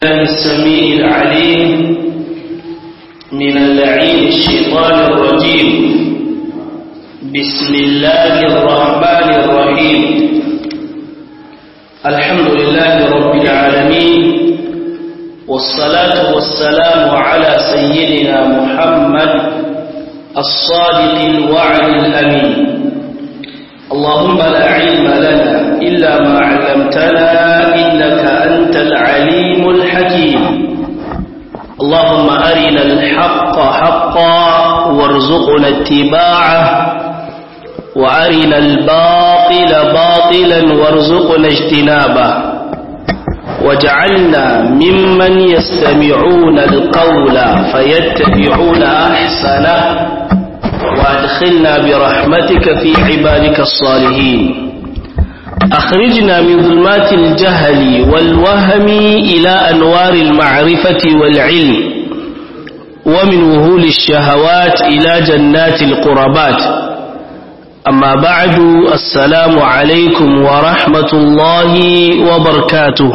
الله السميع العليم من اللعين الشيطان الرجيم بسم الله الرحمن الرحيم الحمد لله رب العالمين والصلاة والسلام على سيدنا محمد الصادق الوعد الأمين اللهم لا علم لنا إلا ما علمتنا إنك أنت العليم الحكيم اللهم أرنا الحق حقا وارزقنا اتباعه وأرنا الباطل باطلا وارزقنا اجتنابه واجعلنا ممن يستمعون القول فيتبعون أحسنه وادخلنا برحمتك في عبادك الصالحين أخرجنا من ظلمات الجهل والوهم إلى أنوار المعرفة والعلم ومن وهول الشهوات إلى جنات القربات أما بعد السلام عليكم ورحمة الله وبركاته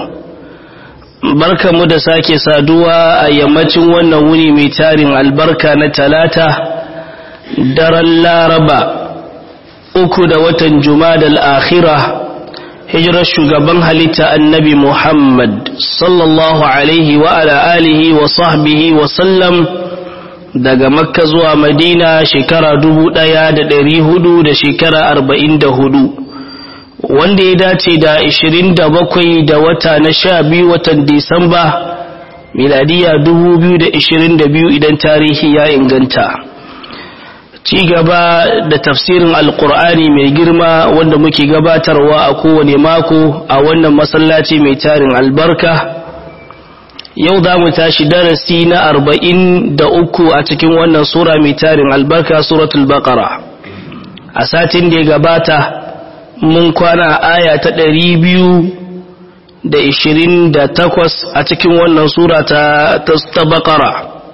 barka mu da sake saduwa a yammacin wannan wuni mai tarin albarka na talata daren laraba uku da watan jumadal akhira hijirar shugaban halitta annabi muhammad sallallahu alaihi wa ala alihi wa sahbihi wa sallam daga makka zuwa madina shekara dubu ɗaya da ɗari hudu da shekara arba'in da hudu wanda ya dace da ishirin da bakwai da wata na sha biyu watan disamba miladiya dubu biyu da ishirin da biyu idan tarihi ya inganta ci gaba da tafsirin alkur'ani mai girma wanda muke gabatarwa a kowane mako a wannan masallaci mai tarin albarka yau za mu tashi darasi na arba'in da uku a cikin wannan sura mai tarin albarka suratul baqara a satin da ya gabata mun kwana aya ta ɗari biyu da ishirin da takwas a cikin wannan sura ta baqara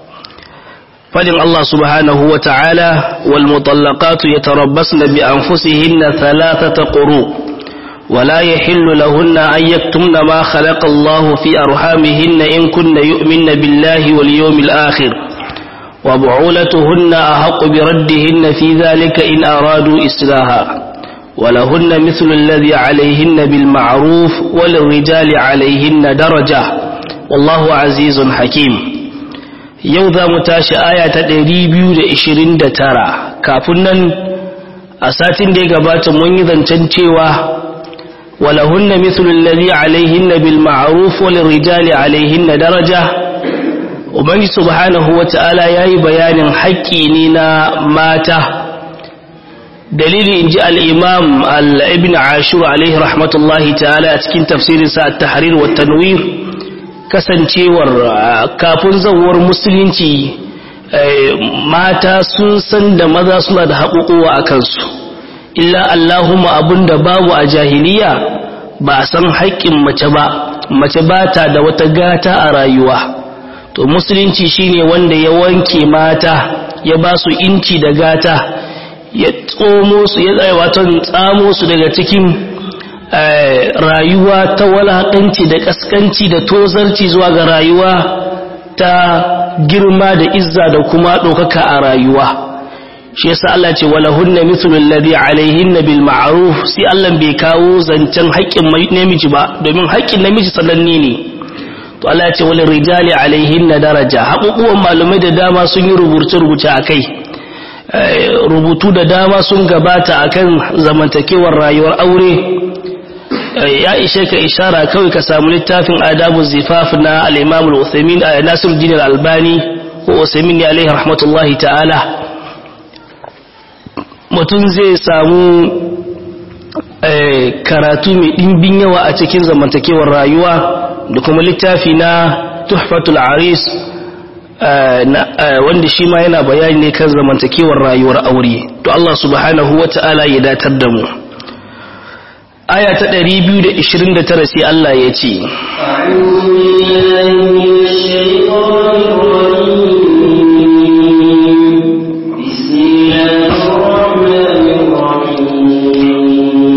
فلن الله سبحانه وتعالى والمطلقات يتربصن بأنفسهن ثلاثة قروء ولا يحل لهن أن يكتمن ما خلق الله في أرحامهن إن كن يؤمن بالله واليوم الآخر وبعولتهن أحق بردهن في ذلك إن أرادوا إصلاحا ولهن مثل الذي عليهن بالمعروف وللرجال عليهن درجة والله عزيز حكيم yau za mu tashi aya ta ɗari biyu da da ishirin tara kafin nan a satin da ya gabata mun yi zancen cewa walahunna mithlul ladhi alaihinna bil ma'ruf wal rijali alaihinna daraja ubangi subhanahu wata'ala yayi bayanin haƙƙi ne na mata dalili inji al-imam al-ibn ashur alaihi rahmatullahi ta'ala a cikin tafsirinsa at-tahrir wa tanwir kasancewar kafin zawar musulunci mata sun san da maza suna da haƙuƙuwa a kansu illa allahumma abinda babu a jahiliya ba a san haƙƙin mace ba mace ba ta da wata gata a rayuwa to musulunci shine wanda ya wanke mata ya ba su inci da gata ya tsomo su ya tsaye watan tsamo su daga cikin rayuwa ta walaƙanci da ƙasƙanci da tozarci zuwa ga rayuwa ta girma da izza da kuma ɗaukaka a rayuwa shi yasa Allah ce wala hunna mithlu alladhi alaihinna bil ma'ruf sai Allah bai kawo zancen haƙƙin namiji ba domin haƙƙin namiji sananne ne to Allah ya ce wal rijali alaihinna daraja haƙuƙuwan malamai da dama sun yi rubuce rubuce akai rubutu da dama sun gabata akan zamantakewar rayuwar aure ya ishe ka ishara kawai ka samu littafin adabu zifaf na al-imam al-uthaymin nasiruddin al-albani ko uthaymin ne alaihi rahmatullahi ta'ala mutum zai samu karatu mai dimbin yawa a cikin zamantakewar rayuwa da kuma littafi na tuhfatul aris wanda shi ma yana bayani ne kan zamantakewar rayuwar aure to Allah subhanahu wata'ala ya datar da mu aya ta 229 sai Allah ya ce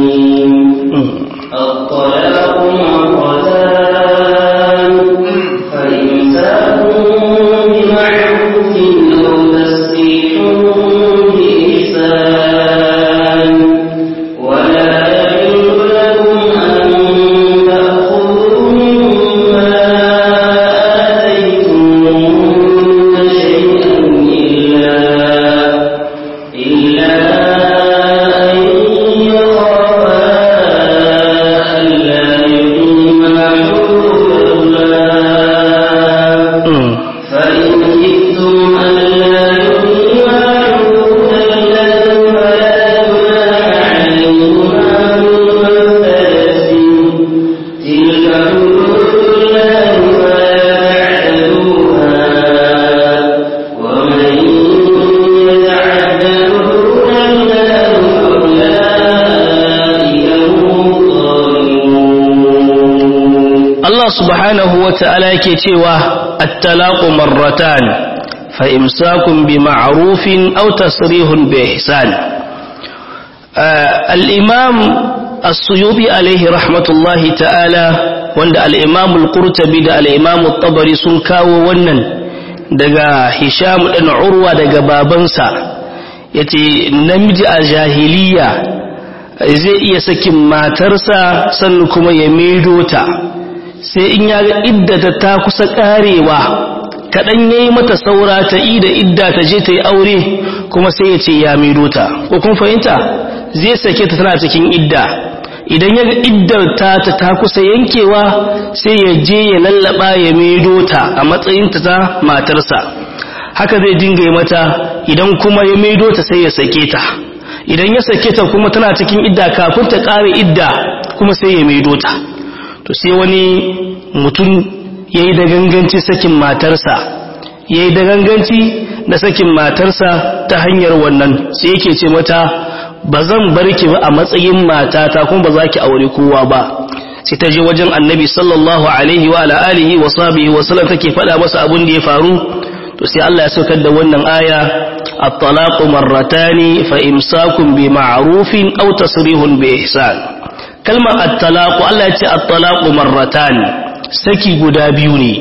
الطلاق مرتان فإمساك بمعروف أو تسريح بإحسان ولا يحل لكم أن تأخذوا مما آتيتموهن شيئا إلا إلا أن يخافا ألا يقيما حدود الله فإن خفتم ألا يقيما حدود الله فلا جناح عليهما فيما افتدت به تلك حدود الله فلا تعتدوها ومن يتعد حدود الله فأولئك هم الظالمون Allah subhanahu wa ta'ala yake cewa at-talaqu marratan fa imsakun bi ma'rufin aw tasrihun bi ihsan al-imam as-suyubi alayhi rahmatullahi ta'ala wanda al-imam al-qurtubi da al-imam at-tabari sun kawo wannan daga hisham dan urwa daga babansa yace namiji a jahiliya zai iya sakin matarsa sannan kuma ya maido ta sai in ya ga iddata ta kusa karewa kaɗan ya yi mata saura ta yi da idda ta je ta yi aure kuma sai ya ce ya maido ta ko kun fahimta zai sake ta tana cikin idda idan ya ga iddar ta ta ta kusa yankewa sai ya je ya lallaba ya maido ta a matsayinta ta matarsa haka zai dinga yi mata idan kuma ya maido ta sai ya sake ta idan ya sake ta kuma tana cikin idda kafin ta ƙare idda kuma sai ya maido ta to sai wani mutum ya yi da ganganci sakin matarsa ya yi da ganganci na sakin matarsa ta hanyar wannan sai yake ce mata ba zan bar ki ba a matsayin matata kuma ba za ki aure kowa ba sai ta je wajen annabi sallallahu alaihi wa ala alihi wa sahbihi wa sallam take faɗa masa abin da ya faru to sai Allah ya saukar da wannan aya at-talaqu marratani fa imsakun bi ma'rufin aw tasrihun bi ihsan kalmar at-talaqu Allah ya ce at-talaqu marratan saki guda biyu ne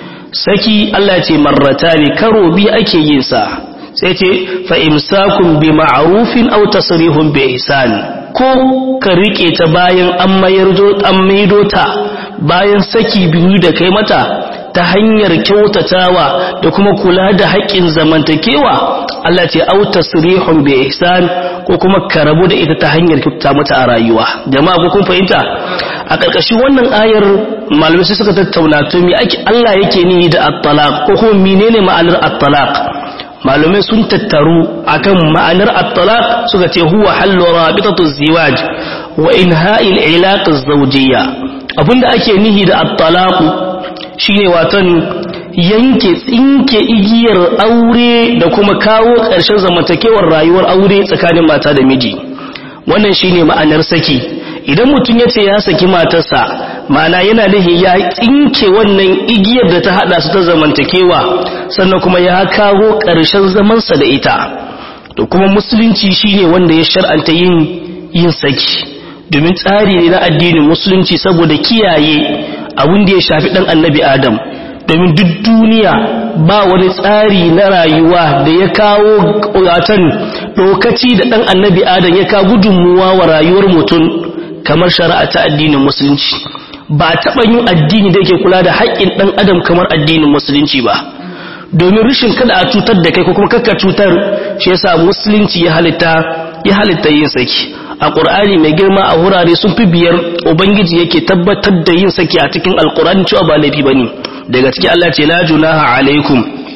saki Allah ya ce marratani karo bi ake yin sa sai ce fa imsakun bi ma'rufin aw tasrihun bi ihsan ko ka rike ta bayan an mayar an maido ta bayan saki biyu da kai mata ta hanyar kyautatawa da kuma kula da haƙƙin zamantakewa Allah ce au tasrihun bi ihsan ko kuma ka rabu da ita ta hanyar kyautata mata a rayuwa jama'a ko kun fahimta a ƙarƙashin wannan ayar malamai sai suka tattauna to me ake Allah yake ni da at-talaq ko kuma menene ma'anar at-talaq malamai sun tattaru akan ma'anar at-talaq suka ce huwa hallu rabitatu ziwaj wa inha'il ilaq az-zawjiyya abinda ake nihi da at-talaq shine watan yanke tsinke igiyar aure da kuma kawo ƙarshen zamantakewar rayuwar aure tsakanin mata da miji wannan shine ma'anar saki idan mutum ya ce ya saki matarsa ma'ana yana nihi ya tsinke wannan igiyar da ta hada su ta zamantakewa sannan kuma ya kawo ƙarshen zamansa da ita to kuma musulunci shine wanda ya shar'anta yin yin saki domin tsari ne na addinin musulunci saboda kiyaye abin da ya shafi dan annabi adam domin duk duniya ba wani tsari na rayuwa da ya kawo watan lokaci da dan annabi adam ya kawo gudunmuwa wa rayuwar mutum kamar shari'a ta addinin musulunci ba taɓa yin addini da yake kula da haƙƙin ɗan adam kamar addinin musulunci ba domin rashin kada a cutar da kai ko kuma kakka cutar shi yasa musulunci ya halitta ya halitta yin saki a ƙur'ani mai girma a wurare sun fi biyar ubangiji yake tabbatar da yin saki a cikin alƙur'ani cewa ba laifi bane daga ciki Allah ce la junaha alaikum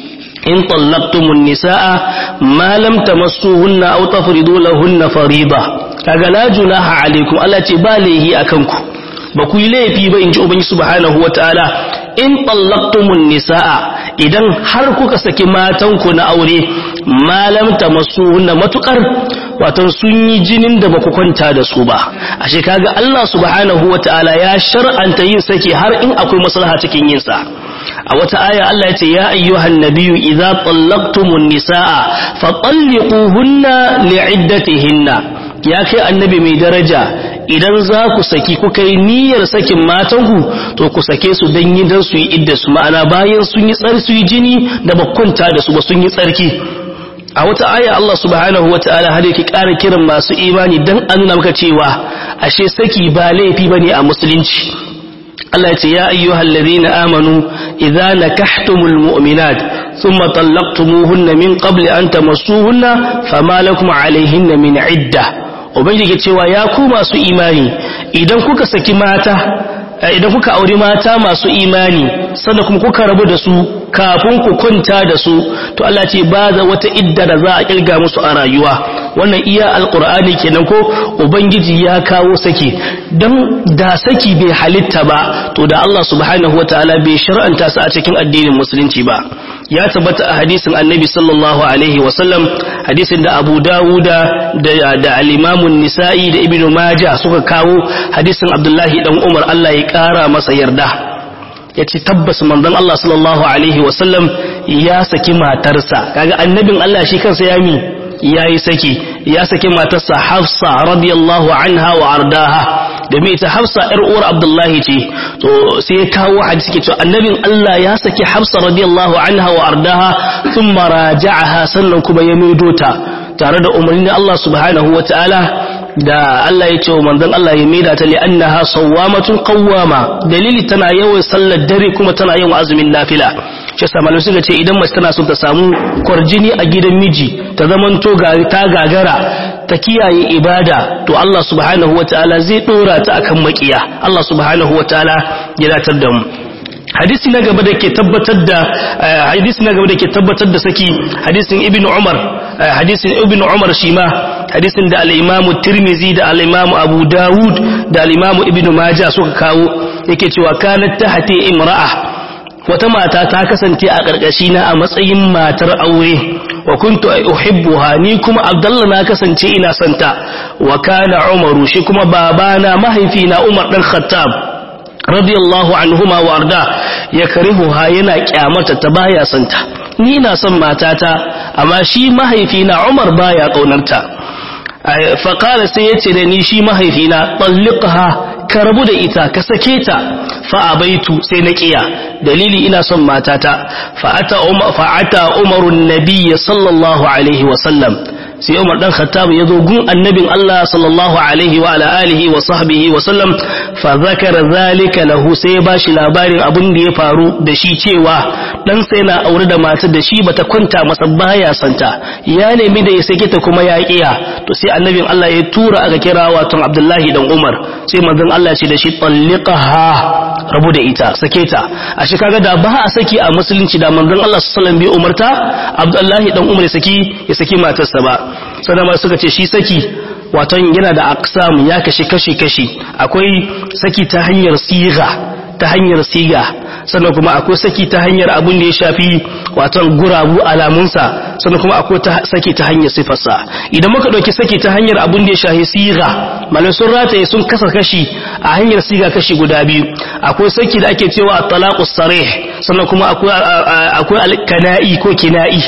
in tallaqtumun nisaa ma lam tamassuhunna aw tafridu lahunna fariida kaga la junaha alaikum Allah ce ba laihi akan ku ba ku yi laifi ba inji ubangi subhanahu wataala in tallaqtumun nisaa idan har kuka saki matanku na aure malam tamassuhunna matukar wato sun yi jinin da baku kwanta da su ba ashe kaga Allah subhanahu wataala ya shar'anta yin saki har in akwai maslaha cikin yin sa a wata aya Allah ya ce ya ayyuhan nabiyyu idza tallaqtumun nisaa fatalliquhunna li'iddatihinna ya kai annabi mai daraja idan za ku saki kuka yi niyyar sakin matanku to ku sake su don yi don su yi idda su ma'ana bayan sun yi tsar su yi jini da bakwanta da su ba sun yi tsarki a wata aya Allah subhanahu wa ta'ala har yake ƙara kiran masu imani don an nuna maka cewa ashe saki ba laifi bane a musulunci Allah ya ce ya ayyuhal ladina amanu idza nakahtumul mu'minat thumma talaqtumuhunna min qabli an tamassuhunna fama lakum alayhinna min idda ubangiji cewa ya ku masu imani idan kuka saki mata idan kuka auri mata masu imani sannan kuma kuka rabu da su kafin ku kunta da su to Allah ce ba za wata idda da za a kilga musu a rayuwa wannan iya alqur'ani kenan ko ubangiji ya kawo saki dan da saki bai halitta ba to da Allah subhanahu wataala bai shar'anta su a cikin addinin musulunci ba ya tabbata a hadisin annabi sallallahu alaihi wasallam hadisin da abu dawuda da alimamun nisa'i da ibn majah suka kawo hadisin abdullahi dan umar allah ya kara masa yarda ya ce tabbas manzon allah sallallahu alaihi wasallam ya saki matarsa kaga annabin allah shi kansa ya mi ya yi saki ya saki matarsa hafsa radiyallahu anha wa ardaha domin ita hafsa yar uwar abdullahi ce to sai ya kawo hadisi ke cewa annabin Allah ya saki hafsa radiyallahu anha wa ardaha thumma raja'aha sannan kuma ya maido ta tare da umarnin Allah subhanahu wa ta'ala da Allah ya ce wa manzon Allah ya maida ta li annaha sawwamatun qawwama dalili tana yawan sallar dare kuma tana yawan azumin nafila shi sa malamai suka ce idan mace tana so ta samu kwarjini a gidan miji ta zamanto ta gagara ta kiyaye ibada to Allah subhanahu wataala zai dora ta akan makiya Allah subhanahu wataala ya datar da mu hadisi na gaba da ke tabbatar da hadisi na gaba da ke tabbatar da saki hadisin ibn umar hadisin ibn umar shi ma hadisin da al-imamu tirmizi da al-imamu abu dawud da al-imamu ibn majah suka kawo yake cewa kanat tahti imra'a wata mata ta kasance a ƙarƙashi na a matsayin matar aure wa kuntu uhibbuha ni kuma abdullah na kasance ina santa wa kana umaru shi kuma babana mahaifina umar dan khattab radiyallahu anhuma wa arda ya karihuha yana kyamata ta baya santa ni na son matata amma shi mahaifina umar baya kaunarta faƙala sai ya ce da ni shi mahaifina ɗalliƙa ka rabu da ita ka sake ta fa'abaitu sai na ƙiya dalili ina son matata fa'ata umarun nabiya sallallahu alaihi wasallam sai umar dan khattab ya zo gun annabin Allah sallallahu alaihi wa ala alihi wa sahbihi wa sallam fa zakara zalika lahu sai ya bashi labarin abin da ya faru da shi cewa dan sai na aure da matar da shi bata kwanta masa baya santa ya nemi da ya sake ta kuma ya kiya to sai annabin Allah ya tura aka kira wato Abdullahi dan Umar sai manzon Allah ya ce da shi talliqaha rabu da ita sake ta a shi kaga da ba a saki a musulunci da manzon Allah sallallahu alaihi wasallam bai umarta Abdullahi dan Umar ya saki ya saki matarsa ba sannan ma suka ce shi saki waton yana da aksamu ya kashi kashi kashi akwai saki ta hanyar siga ta hanyar siga sannan kuma akwai saki ta hanyar abin da ya shafi waton gurabu alamunsa sannan kuma akwai saki ta hanyar sifarsa idan muka ɗauki saki ta hanyar abin da ya shafi siga malai sun rataye sun kasa kashi a hanyar siga kashi guda biyu akwai saki da ake cewa talaqus sarih sannan kuma akwai akwai alkana'i ko kina'i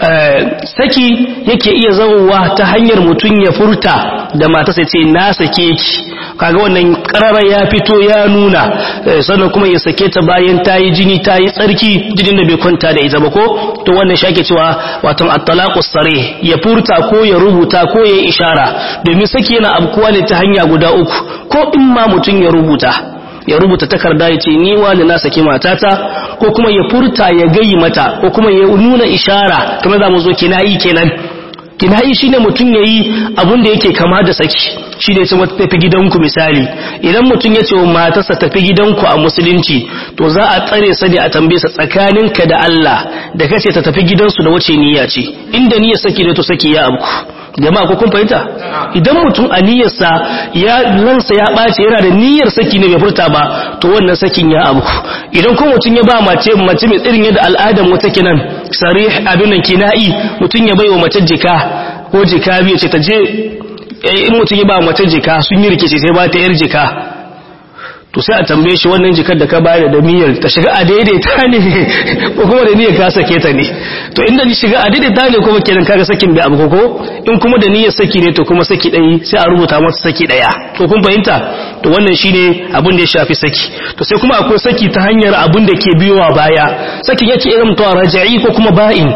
saki yake iya zawowa ta hanyar mutum ya furta da mata sai ce na sake ki kaga wannan karara ya fito ya nuna sannan kuma ya sake ta bayan ta yi jini ta yi tsarki jinin da bai kwanta da ita ba ko to wannan shi ake cewa watan at-talaqus sarih ya furta ko ya rubuta ko ya ishara domin saki yana abkuwa ne ta hanya guda uku ko in ma mutum ya rubuta ya rubuta takarda ya ce ni wani na saki matata ko kuma ya furta ya gayi mata ko kuma ya nuna ishara kamar za mu zo kinayi kenan kinayi shine mutum yayi abun da yake kama da saki shi ne sun tafi gidanku misali idan mutum ya ce wa matarsa tafi gidanku a musulunci to za a tsare sa ne a tambaye sa tsakaninka da Allah da kace ta tafi gidansu da wace niyya ce inda niyyar saki ne to saki ya abku jama'a ko kun fahimta idan mutum a niyyarsa ya lansa ya ɓace yana da niyyar saki ne bai furta ba to wannan sakin ya abu idan kuma mutum ya ba mace mace mai tsirin yadda al'adar wata kinan sarih abin nan kina'i mutum ya bai wa mace jika ko jika biyu ce ta je in mutum ya ba mace jika sun yi rikici sai ba ta yar jika to sai a tambaye shi wannan jikar da ka bayar da niyyar ta shiga a daidaita ne ko kuma da niyyar ka sake ta ne to inda ni shiga a daidaita ne kuma kenan kaga sakin bai abu ko in kuma da niyyar saki ne to kuma saki ɗaya sai a rubuta masa saki ɗaya to kun fahimta to wannan shine abin da ya shafi saki to sai kuma akwai saki ta hanyar abin da ke biyowa baya sakin yake irin to raja'i ko kuma ba'in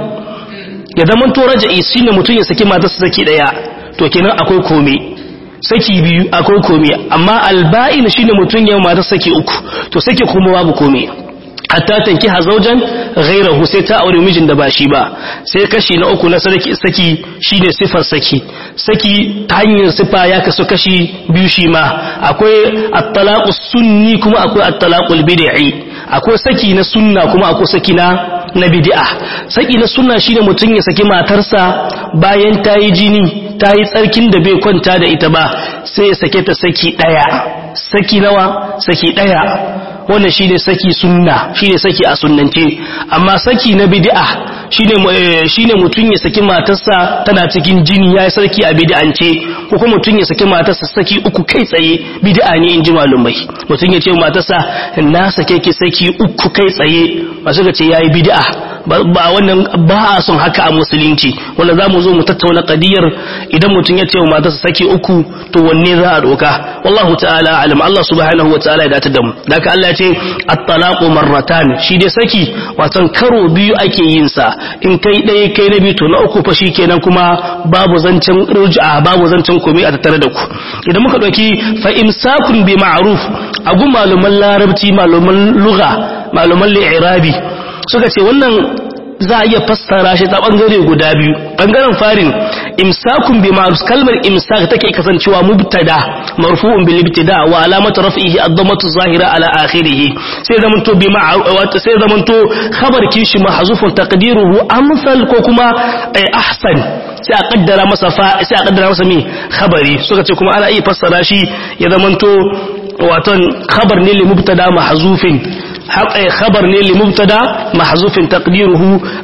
ya zama to raja'i shine mutum ya saki matarsa saki ɗaya to kenan akwai komai saki biyu akwai komai amma alba'in shine mutum ya matar saki uku to saki kuma babu komai hatta tankiha zaujan ghairahu sai ta aure mijin da ba shi ba sai kashi na uku na saki saki shine sifar saki saki ta hanyar sifa ya kasu kashi biyu shi ma akwai at-talaqu sunni kuma akwai at-talaqul bid'i akwai saki na sunna kuma akwai saki na na bid'a saki na sunna shine mutum ya saki matarsa bayan ta yi jini ta yi tsarkin da bai kwanta da ita ba sai ya sake ta saki daya saki nawa saki daya wannan shine saki sunna shine saki a sunnance amma saki na bid'a shine shine mutun ya saki matarsa tana cikin jini yayi sarki a bid'ance ko kuma mutun ya saki matarsa saki uku kai tsaye bid'a ne inji malumai mutun ya ce matarsa na sake ki saki uku kai tsaye ba suka ce yayi bid'a ba wannan ba a son haka a musulunci wanda zamu zo mu tattauna qadiyar idan mutun ya ce wa matarsa saki uku to wanne za a doka wallahu ta'ala alam Allah subhanahu wa ta'ala ya dace da mu daka Allah ya ce at-talaqu marratan shi dai saki watan karo biyu ake yin sa in kai ɗaya kai na biyu to na uku fa shikenan kuma babu zancen ruj'a babu zancen komai a tattare da ku idan muka dauki fa imsakun bi ma'ruf agu maluman larabci maluman lugha maluman li'irabi suka ce wannan za a iya fassara shi ta bangare guda biyu bangaren farin imsakun bi ma'ruf kalmar imsak take kasancewa mubtada marfu'un bil ibtida wa alamatu raf'ihi ad-dammatu zahira ala akhirih sai zaman to bi ma'ruf sai zaman to khabar kishi mahzufun taqdiruhu amsal ko kuma ahsan sai a kaddara masa fa sai a kaddara masa me khabari suka ce kuma ana iya fassara shi ya zaman to waton khabar ne li mubtada mahzufin خبر ne لمبتدا محذوف تقديره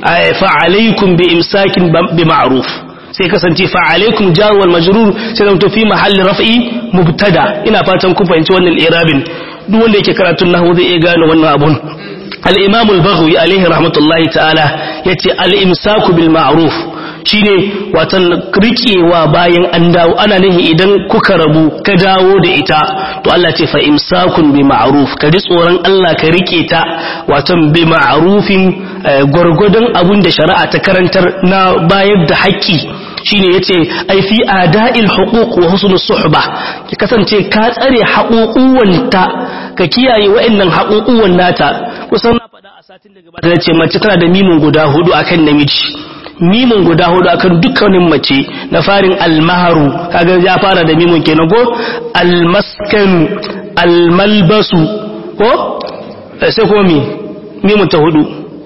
فعليكم بامساك بمعروف sai kasance fa alaikum jar wal majrur sai zanto fi mahalli raf'i mubtada ina fatan ku fahimci wannan irabin duk wanda yake karatun nahwu zai iya gane wannan abun al-imam al-baghawi alaihi rahmatullahi ta'ala yace al-imsaku bil ma'ruf shine watan rikewa bayan an dawo ana nihi idan kuka rabu ka dawo da ita to Allah ce fa imsakun bi ma'ruf ka ji tsoron Allah ka rike ta watan bi ma'rufin gwargwadon abun da shari'a ta karantar na bayar da haƙƙi shine yace ai fi ada'il huquq wa husnus suhba ki kasance ka tsare haƙuƙuwanta ka kiyaye wa'annan haƙuƙuwan nata kusan na faɗa a satin da gabata nace mace tana da mimin guda hudu akan namiji mimin guda hudu akan dukkanin mace na farin almaharu kaga ya fara da mimin kenan ko almaskanu almalbasu ko sai kuma mi mimin ta hudu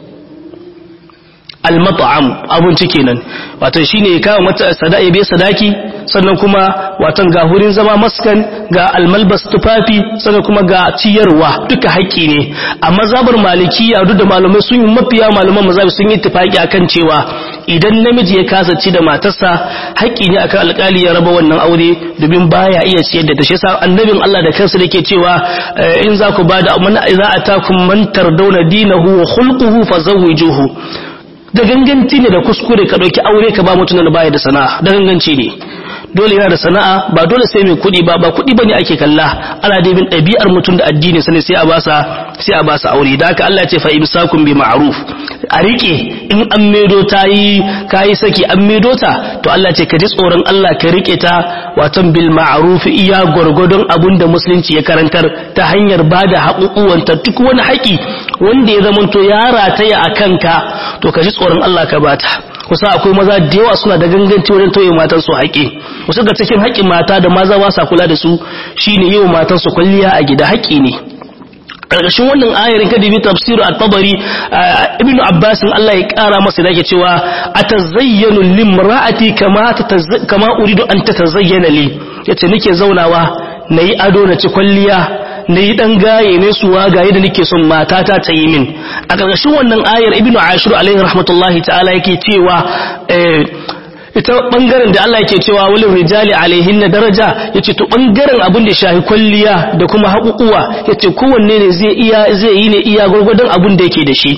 almat'am abinci kenan wato shine ya kawo mata sadaki bai sadaki sannan kuma watan ga hurin zama maskan ga almalbas tufafi sannan kuma ga ciyarwa duka haƙƙi ne a mazhabar malikiya duk da malamai sun yi mafiya malaman mazhabi sun yi tafaki akan cewa idan namiji ya kasa ci da matarsa haƙƙi ne akan alƙali ya raba wannan aure domin baya iya ciyar da ta shi yasa annabin Allah da kansa yake cewa in za ku bada man za atakum man tardawna dinahu wa khulquhu fazawwijuhu da ganganci ne da kuskure ka ɗauki aure ka ba mutum da baya da sana'a da ganganci ne dole yana da sana'a ba dole sai mai kuɗi ba ba kuɗi bane ake kalla ana da bin ɗabi'ar mutum da addini sane sai a basa sai a basa aure da haka Allah ya ce fa imsakun bi ma'ruf a rike in an medo ta yi kayi saki an medo ta to Allah ce ka ji tsoron Allah ka rike ta watan bil ma'ruf iya gwargwadon abun da musulunci ya karantar ta hanyar bada haƙuƙuwanta duk wani haƙi wanda ya zamanto ya rataya a kanka to ka ji tsoron Allah ka bata kusa akwai maza da yawa suna da ganganci wajen toye matan su haƙi wasu ga cikin haƙin mata da maza ba sa kula da su shine yi wa matan su kwalliya a gida haƙi ne karkashin wannan ayarin kada bi tafsir at-tabari ibnu abbas Allah ya kara masa da yake cewa atazayyanu limra'ati kama kama uridu an tatazayyana li yace nake zaunawa nayi ado na ci kwalliya na yi ɗan gaye ne su wagaye da nake son matata ta yi min a ƙarƙashin wannan ayar ibnu ashir alaihi rahmatullahi ta'ala yake cewa ita bangaren da Allah yake cewa walin rijali alaihin na daraja yace to bangaren abin da shahi kwalliya da kuma haƙuƙuwa yace kowanne ne zai iya zai yi ne iya gurgurdan abin da yake da shi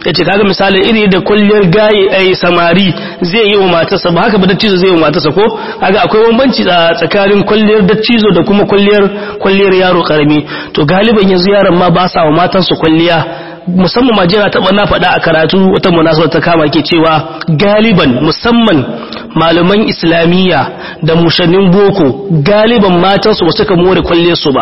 yace kaga misali iri da kulliyar gaye ai samari zai yi wa matarsa ba haka ba dattizo zai yi wa matarsa ko kaga akwai bambanci tsakanin kulliyar dattizo da kuma kulliyar kulliyar yaro karami to galiban yanzu yaran ma ba sa wa matansu kulliya musamman ma jira taɓa na faɗa a karatu wata munasabar ta kama ke cewa galiban musamman malaman islamiyya da mushannin boko galiban matansu ba suka more kwalle su ba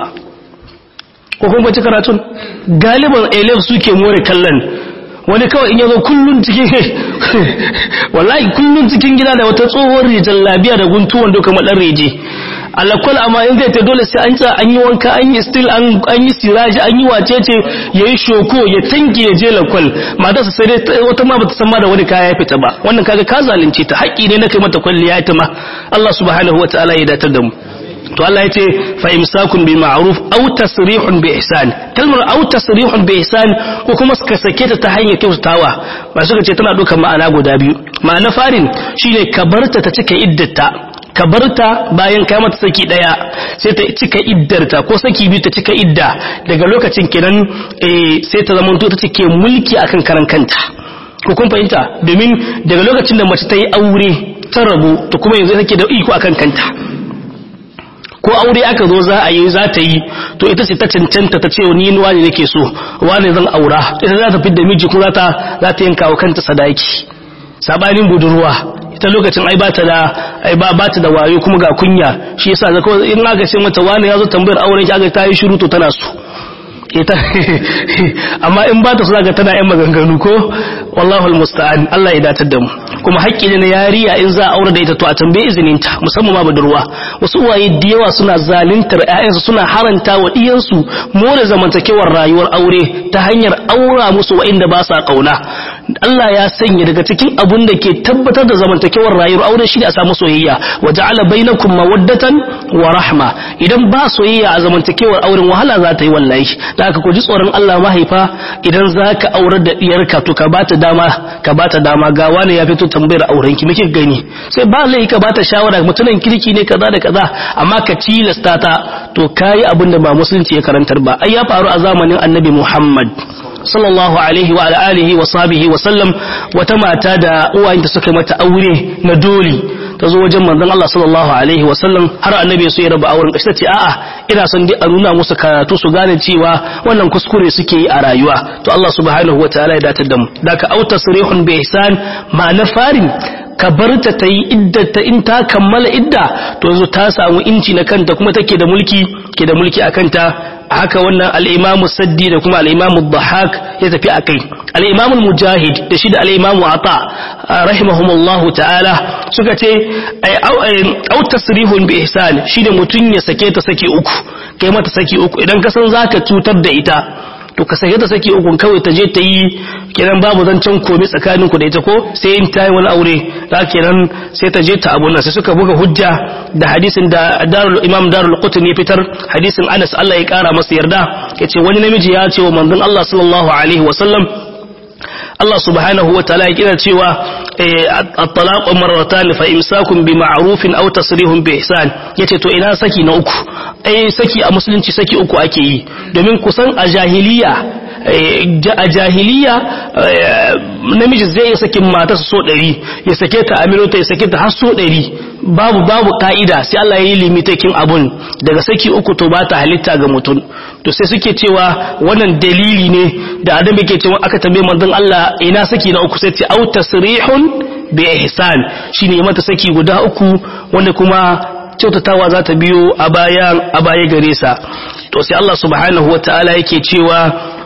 ko kuma ci karatun galiban elef suke more kallon wani kawai in yazo kullun cikin wallahi kullun cikin gida da wata tsohuwar rijal labiya da guntuwan doka madan reje alakwal amma in zai ta dole sai an tsaya an yi wanka an yi still an yi siraji an yi wacece ya yi shoko ya tanke ya je lakwal matarsa sai dai wata ma bata san ma da wani kaya ya fita ba wannan kaga ka zalunce ta haƙƙi ne na kai mata kwalliya ita ma Allah subhanahu wataala ya datar da mu to Allah ya ce fa imsakun bil ma'ruf aw tasrihun bi ihsan kalmar aw tasrihun bi ihsan ko kuma ka sake ta ta hanyar kyautatawa ba suka ce tana dukan ma'ana guda biyu ma'ana farin shine ka barta ta cika iddata ka barta bayan kai mata saki daya sai ta cika iddarta ko saki biyu ta cika idda daga lokacin kenan eh sai ta zama ta cike mulki akan karan kanta ko kun fahimta domin daga lokacin da mace ta yi aure ta rabu to kuma yanzu take da iko akan kanta ko aure aka zo za a yi za ta yi to ita ce ta cancanta ta ce ni wani nake so wani zan aura ita za ta fidda miji kuma za ta yanka wa kanta sadaki sabanin budurwa ita lokacin ai bata da ai ba bata da wayo kuma ga kunya shi yasa ga kawai in aka ce mata wani yazo tambayar auren ki aka ta yi shiru to tana so ita amma in ba ta so zaka tana yan maganganu ko wallahu almusta'an Allah ya datar da mu kuma haƙƙi ne na yariya in za a aure da ita to a tambaye izinin ta musamman ma budurwa wasu uwaye da yawa suna zaluntar ƴaƴansu suna haranta wa diyansu more zamantakewar rayuwar aure ta hanyar aura musu wa'inda ba sa kauna Allah ya sanya daga cikin abun da ke tabbatar da zamantakewar rayuwar aure shi ne a samu soyayya wa ja'ala bainakum mawaddatan wa rahma idan ba soyayya a zamantakewar auren wahala za ta yi wallahi da haka ku ji tsoron Allah mahaifa idan za ka aurar da diyarka to ka bata dama ka bata dama ga wani ya fito tambayar auren ki muke gani sai ba lai ka bata shawara mutumin kirki ne kaza da kaza amma ka tilasta ta to kai abin da ba musulunci ya karantar ba ai ya faru a zamanin annabi Muhammad sallallahu alaihi wa alihi wa sahbihi wa sallam wata mata da uwayenta suka mata aure na doli ta zo wajen manzon Allah sallallahu alaihi wa sallam har annabi so ya raba auren kashi tace a'a ina son dai a nuna musu karatu su gane cewa wannan kuskure suke yi a rayuwa to Allah subhanahu wa ta'ala ya datar da mu daka auta sarihun bi ihsan ma na farin ka bar ta ta yi iddata in ta kammala idda to yanzu ta samu inci na kanta kuma take da mulki ke da mulki a kanta haka wannan al'imamu saddi da kuma al'imamu dhahak ya tafi a kai al'imamu mujahid da shi da al'imamu ata rahimahumullahu ta'ala suka ce au tasrihun bi ihsan shi da mutum ya sake ta saki uku kai mata saki uku idan ka san zaka cutar da ita to ka sake ta saki uku kawai ta je ta yi kenan babu zancen komai tsakanin ku da ita ko sai in ta yi wani aure da kenan sai ta je ta abun nan sai suka buga hujja da hadisin da darul imam darul qutni ya fitar hadisin Anas Allah ya kara masa yarda yace wani namiji ya ce wa manzon Allah sallallahu alaihi wasallam Allah subhanahu wa ta'ala ya kira cewa at-talaq marratan fa imsakun bi ma'rufin aw tasrihun bi ihsan yace to ina saki na uku eh saki a musulunci saki uku ake yi domin kusan a jahiliya a jahiliya namiji zai iya sakin matarsa so ɗari ya sake ta a minota ya sake ta har so ɗari babu babu ka'ida sai Allah ya yi limitakin abun daga saki uku to ba ta halitta ga mutum to sai suke cewa wannan dalili ne da adam yake cewa aka tambaye manzon Allah ina saki na uku sai ce au tasrihun bi ihsan shine mata saki guda uku wanda kuma kyautatawa za ta biyo a baya a baya gare sa to sai Allah subhanahu wataala yake cewa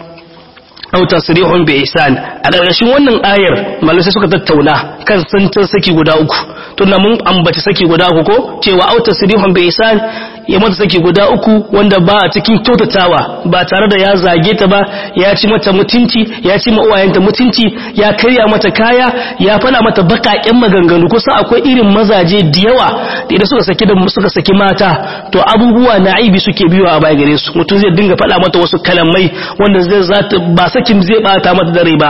aw tasrihun bi ihsan a ƙarƙashin wannan ayar malamai sai suka tattauna kan santan saki guda uku tunda mun ambaci saki guda uku ko cewa aw tasrihun bi ihsan ya mata saki guda uku wanda ba a cikin kyautatawa ba tare da ya zage ta ba ya ci mata mutunci ya ci ma uwayenta mutunci ya karya mata kaya ya fada mata bakaƙen maganganu kusa akwai irin mazaje da yawa da idan suka saki da suka saki mata to abubuwa na aibi suke biyo a baya gare su mutum zai dinga fada mata wasu kalamai wanda zai zata ba sakin zai bata mata dare ba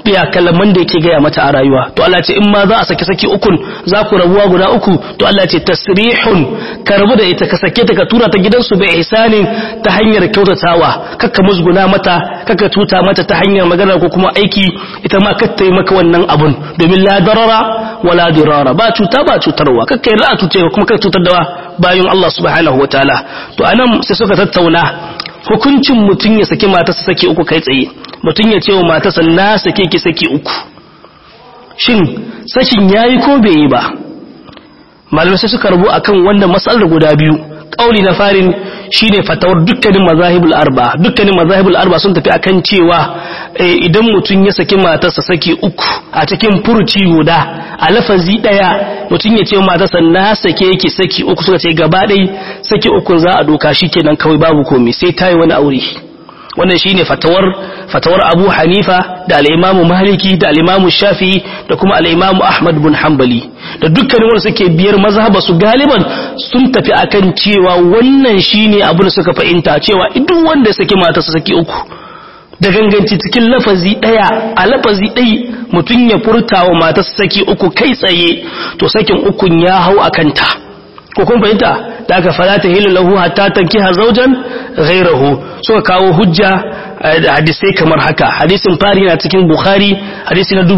biya kalaman da yake gaya mata a rayuwa to Allah ce in ma za a saki saki ukun za ku rabuwa guda uku to Allah ce tasrihun ka rabu da ita ka sake ta ka tura ta gidansu bai ihsanin ta hanyar kyautatawa kakka musguna mata kakka tuta mata ta hanyar magana ko kuma aiki ita ma kakka yi maka wannan abun domin la darara wala dirara ba cuta ba cutarwa kakka yi ra'a tuce kuma kakka cutar da bayan Allah subhanahu wataala to anan sai suka tattauna hukuncin mutum ya saki matarsa saki uku kai tsaye mutum ya ce wa matarsa na sake ki saki uku shin sakin yayi ko bai yi ba malamai sai suka rubu akan wannan matsalar guda biyu kauli na farin shine fatawar dukkanin mazahibul arba dukkanin mazahibul arba sun tafi akan cewa idan mutum ya saki matarsa saki uku a cikin furuci guda a lafazi daya mutum ya ce matarsa na sake ki saki uku suka ce gaba ɗaya saki uku za a doka shikenan kawai babu komai sai tayi wani aure wannan shine fatawar fatawar Abu Hanifa da al-Imam Maliki da al-Imam Shafi'i da kuma al-Imam Ahmad bin Hanbali da dukkanin wanda suke biyar mazhaba su galiban sun tafi akan cewa wannan shine abu da suka fahimta cewa duk wanda ya saki mata su saki uku da ganganci cikin lafazi daya a lafazi dai mutum ya furta wa mata su saki uku kai tsaye to sakin ukun ya hau akan ta ko kun fahimta da aka fara ta hilu lahu hatta tankiha zawjan ghayrahu suka kawo hujja da hadisai kamar haka hadisin fari na cikin bukhari hadisi na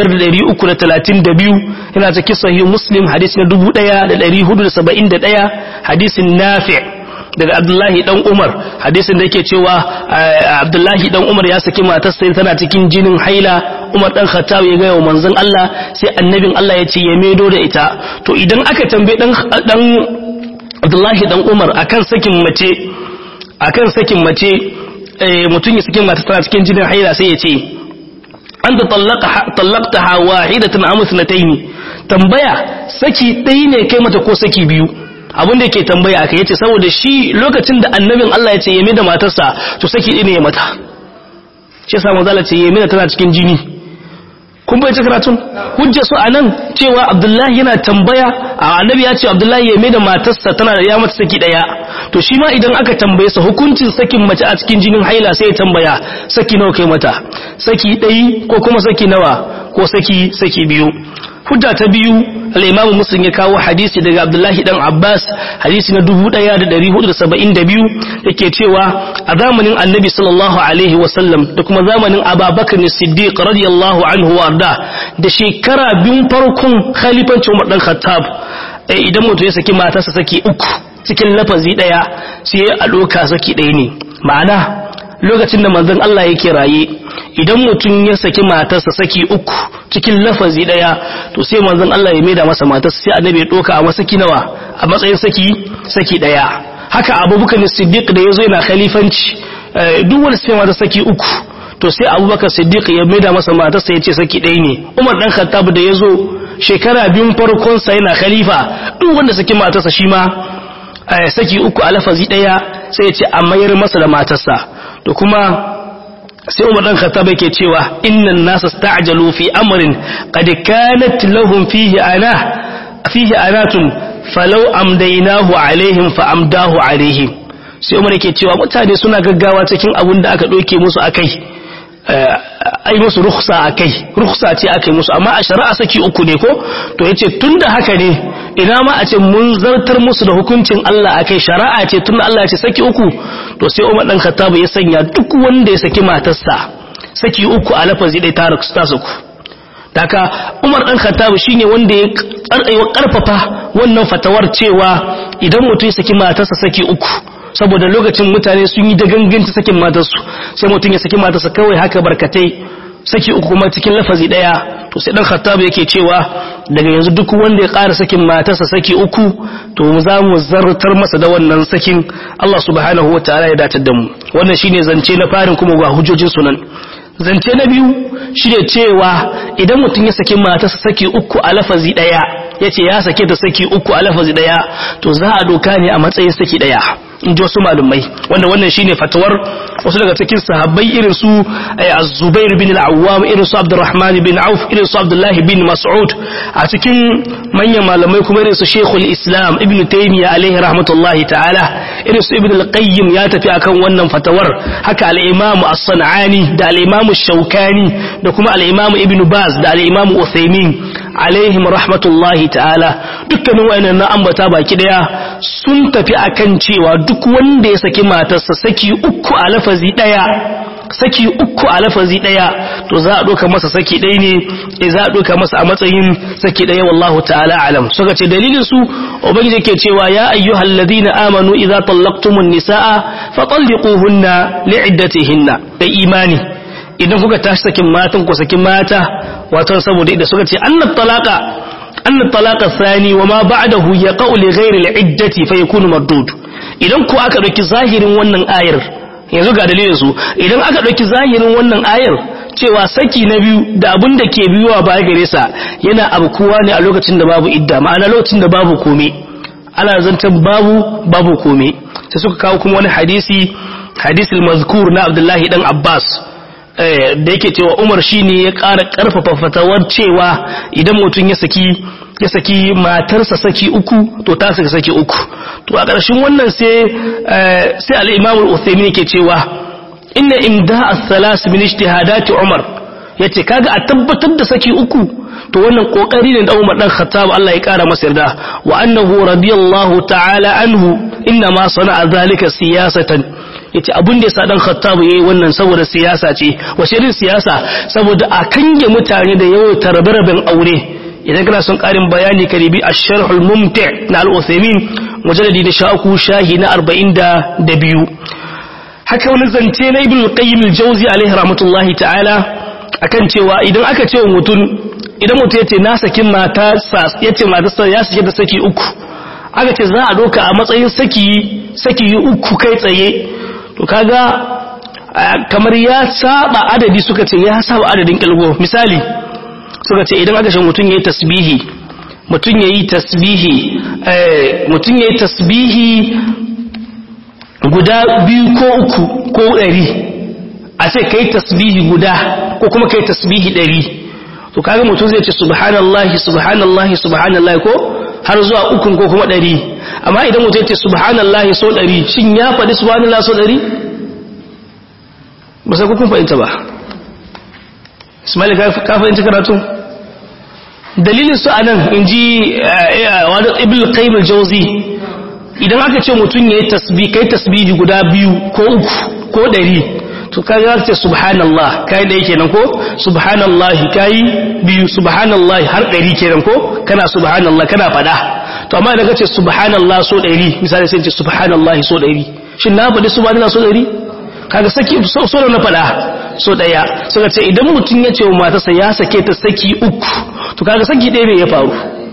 5332 yana cikin sahih muslim hadisi na 1471 hadisin nafi' daga abdullahi dan umar hadisin da yake cewa abdullahi dan umar ya saki matarsa tana cikin jinin haila umar dan khattab ya gaya wa manzon Allah sai annabin Allah ya ce ya medo da ita to idan aka tambaye dan dan abdullahi dan umar akan sakin mace akan sakin mace mutum ya saki mata tana cikin jinin haila sai ya ce anta tallaqtaha wahidatan am ithnatayn tambaya saki ɗaya ne kai mata ko saki biyu abin da yake tambaya aka yace saboda shi lokacin da annabin Allah ya ce yame da matarsa to saki ɗaya ne ya mata shi yasa manzo Allah ce yame tana cikin jini kun bai ci karatun hujja su anan cewa Abdullahi yana tambaya annabi ya ce Abdullahi yame da matarsa tana da ya mata saki ɗaya to shi ma idan aka tambaye sa hukuncin sakin mace a cikin jinin haila sai ya tambaya saki nawa kai mata saki ɗaya ko kuma saki nawa ko saki saki biyu hujja ta biyu al-imamu muslim ya kawo hadisi daga abdullahi dan abbas hadisi na 1472 yake cewa a zamanin annabi sallallahu alaihi wasallam da kuma zamanin ababakar siddiq radiyallahu anhu warda da shekara biyun farkon khalifancin umar dan khattab idan mutum ya saki matarsa saki uku cikin lafazi daya sai a doka saki daya ne ma'ana lokacin da manzon Allah yake raye idan mutum ya saki matarsa saki uku cikin lafazi daya to sai manzon Allah ya maida masa matarsa sai annabi ya doka a masaki nawa a matsayin saki saki daya haka abubakar siddiq da yazo yana khalifanci duk wanda sai mata saki uku to sai abubakar siddiq ya maida masa matarsa ya ce saki daya ne umar dan khattab da yazo shekara biyun farkon sa yana khalifa duk wanda saki matarsa shi ma saki uku a lafazi daya sai ya ce a mayar masa da matarsa to kuma sai Umar dan Khattab yake cewa innan nasa sta'jalu fi amrin qad kanat lahum fihi ana fihi anatun falau amdaynahu alaihim fa amdahu alaihim sai Umar yake cewa mutane suna gaggawa cikin abun da aka doke musu akai ai musu rukhsa akai rukhsa ce akai musu amma a shari'a saki uku ne ko to yace tunda haka ne ina ma a ce mun zartar musu da hukuncin Allah akai shari'a ce tunda Allah ya ce saki uku to sai Umar dan Khattab ya sanya duk wanda ya saki matarsa saki uku a lafazi dai ta ta saku daga Umar dan Khattab shine wanda ya karfafa wannan fatawar cewa idan mutum ya saki matarsa saki uku saboda lokacin mutane sun yi da ganganci sakin matarsu sai mutum ya saki matarsa kawai haka barkatai saki uku kuma cikin lafazi daya to sai dan khattab yake cewa daga yanzu duk wanda ya ƙara sakin matarsa saki uku to mu za mu zartar masa da wannan sakin Allah subhanahu wataala ya datar da mu wannan shine zance na farin kuma ga hujjojin sunan zance na biyu shine cewa idan mutum ya saki matarsa saki uku a lafazi daya yace ya sake ta saki uku a lafazi daya to za a doka ne a matsayin saki daya in ji wasu malumai wanda wannan shine fatawar wasu daga cikin sahabbai irin su az-zubair bin al-awwam irin su abdurrahman bin auf irin su abdullah bin mas'ud a cikin manyan malamai kuma irin su shaykhul islam ibn taymiya alaihi rahmatullahi ta'ala irin su ibn al-qayyim ya tafi akan wannan fatawar haka al-imam as-sanani da al-imam shaukani da kuma al-imam ibn baz da al-imam uthaymin alaihim rahmatullahi ta'ala dukkanin wayannan na ambata baki daya sun tafi akan cewa duk wanda ya saki matarsa saki uku a lafazi daya saki uku a lafazi daya to za a doka masa saki ɗaya ne e za a doka masa a matsayin saki daya wallahu ta'ala alam suka ce dalilin su ubangiji yake cewa ya ayyuhal ladina amanu idza tallaqtumun nisaa fatalliquhunna li'iddatihinna da imani idan kuka tashi sakin matan ku sakin mata wato saboda idan suka ce annat talaqa annat talaqa thani wa ma ba'dahu yaqa'u li ghairi al-iddati fa yakunu mardud idan ku aka dauki zahirin wannan ayar yanzu ga dalilin su idan aka dauki zahirin wannan ayar cewa saki na biyu da abin da ke biyuwa baya gare sa yana abkuwa ne a lokacin da babu idda ma'ana lokacin da babu kome ana zantan babu babu kome sai suka kawo kuma wani hadisi hadisul mazkur na Abdullahi dan Abbas da yake cewa Umar shine ya ƙara ƙarfafa fatawar cewa idan mutum ya saki ya saki matarsa saki uku to ta saki saki uku to a ƙarshen wannan sai sai al-Imam al-Uthaymeen yake cewa inna imda as-salas min ijtihadati Umar yace kaga a tabbatar da saki uku to wannan kokari ne da Umar dan Khattab Allah ya kara masa yarda wa annahu radiyallahu ta'ala anhu inna ma sana'a zalika siyasatan yace abin da yasa dan Khattab yayi wannan saboda siyasa ce wace irin siyasa saboda a kange mutane da yawan tarbaraben aure idan kana son karin bayani karibi ash-sharh al-mumti' na al-Uthaymeen mujalladi da shaku shahi na 42 haka wani zance na Ibn al-Qayyim al-Jawzi alaihi rahmatullahi ta'ala akan cewa idan aka ce mutum idan mutum yace na sakin mata yace matarsa ya sake da saki uku aka ce za a doka a matsayin saki saki uku kai tsaye to kaga kamar ya saba adadi suka ce ya saba adadin kilgo misali suka ce idan aka ce mutum yayi tasbihi mutum yayi tasbihi eh mutum yayi tasbihi guda biyu ko uku ko ɗari a ce kai tasbihi guda ko kuma kai tasbihi ɗari to kaga mutum zai ce subhanallahi subhanallahi subhanallahi ko har zuwa ukun ko kuma ɗari amma idan mutum ce subhanallahi so ɗari shin ya faɗi subhanallahi so ɗari ba sai kun fahimta ba ismail ka fahimci karatu dalilin su anan in ji wadda ibn qayyim al-jawzi idan aka ce mutum ya yi tasbih kai tasbihi guda biyu ko uku ko ɗari to kai za ce subhanallah kai ɗaya kenan ko subhanallahi kai biyu subhanallahi har ɗari kenan ko kana subhanallah kana faɗa to amma idan ka ce subhanallah so ɗari misali sai ce subhanallahi so ɗari shin na faɗi subhanallah so ɗari kaga saki so na faɗa so ɗaya suka ce idan mutum ya ce wa matarsa ya sake ta saki uku to kaga saki ɗaya ne ya faru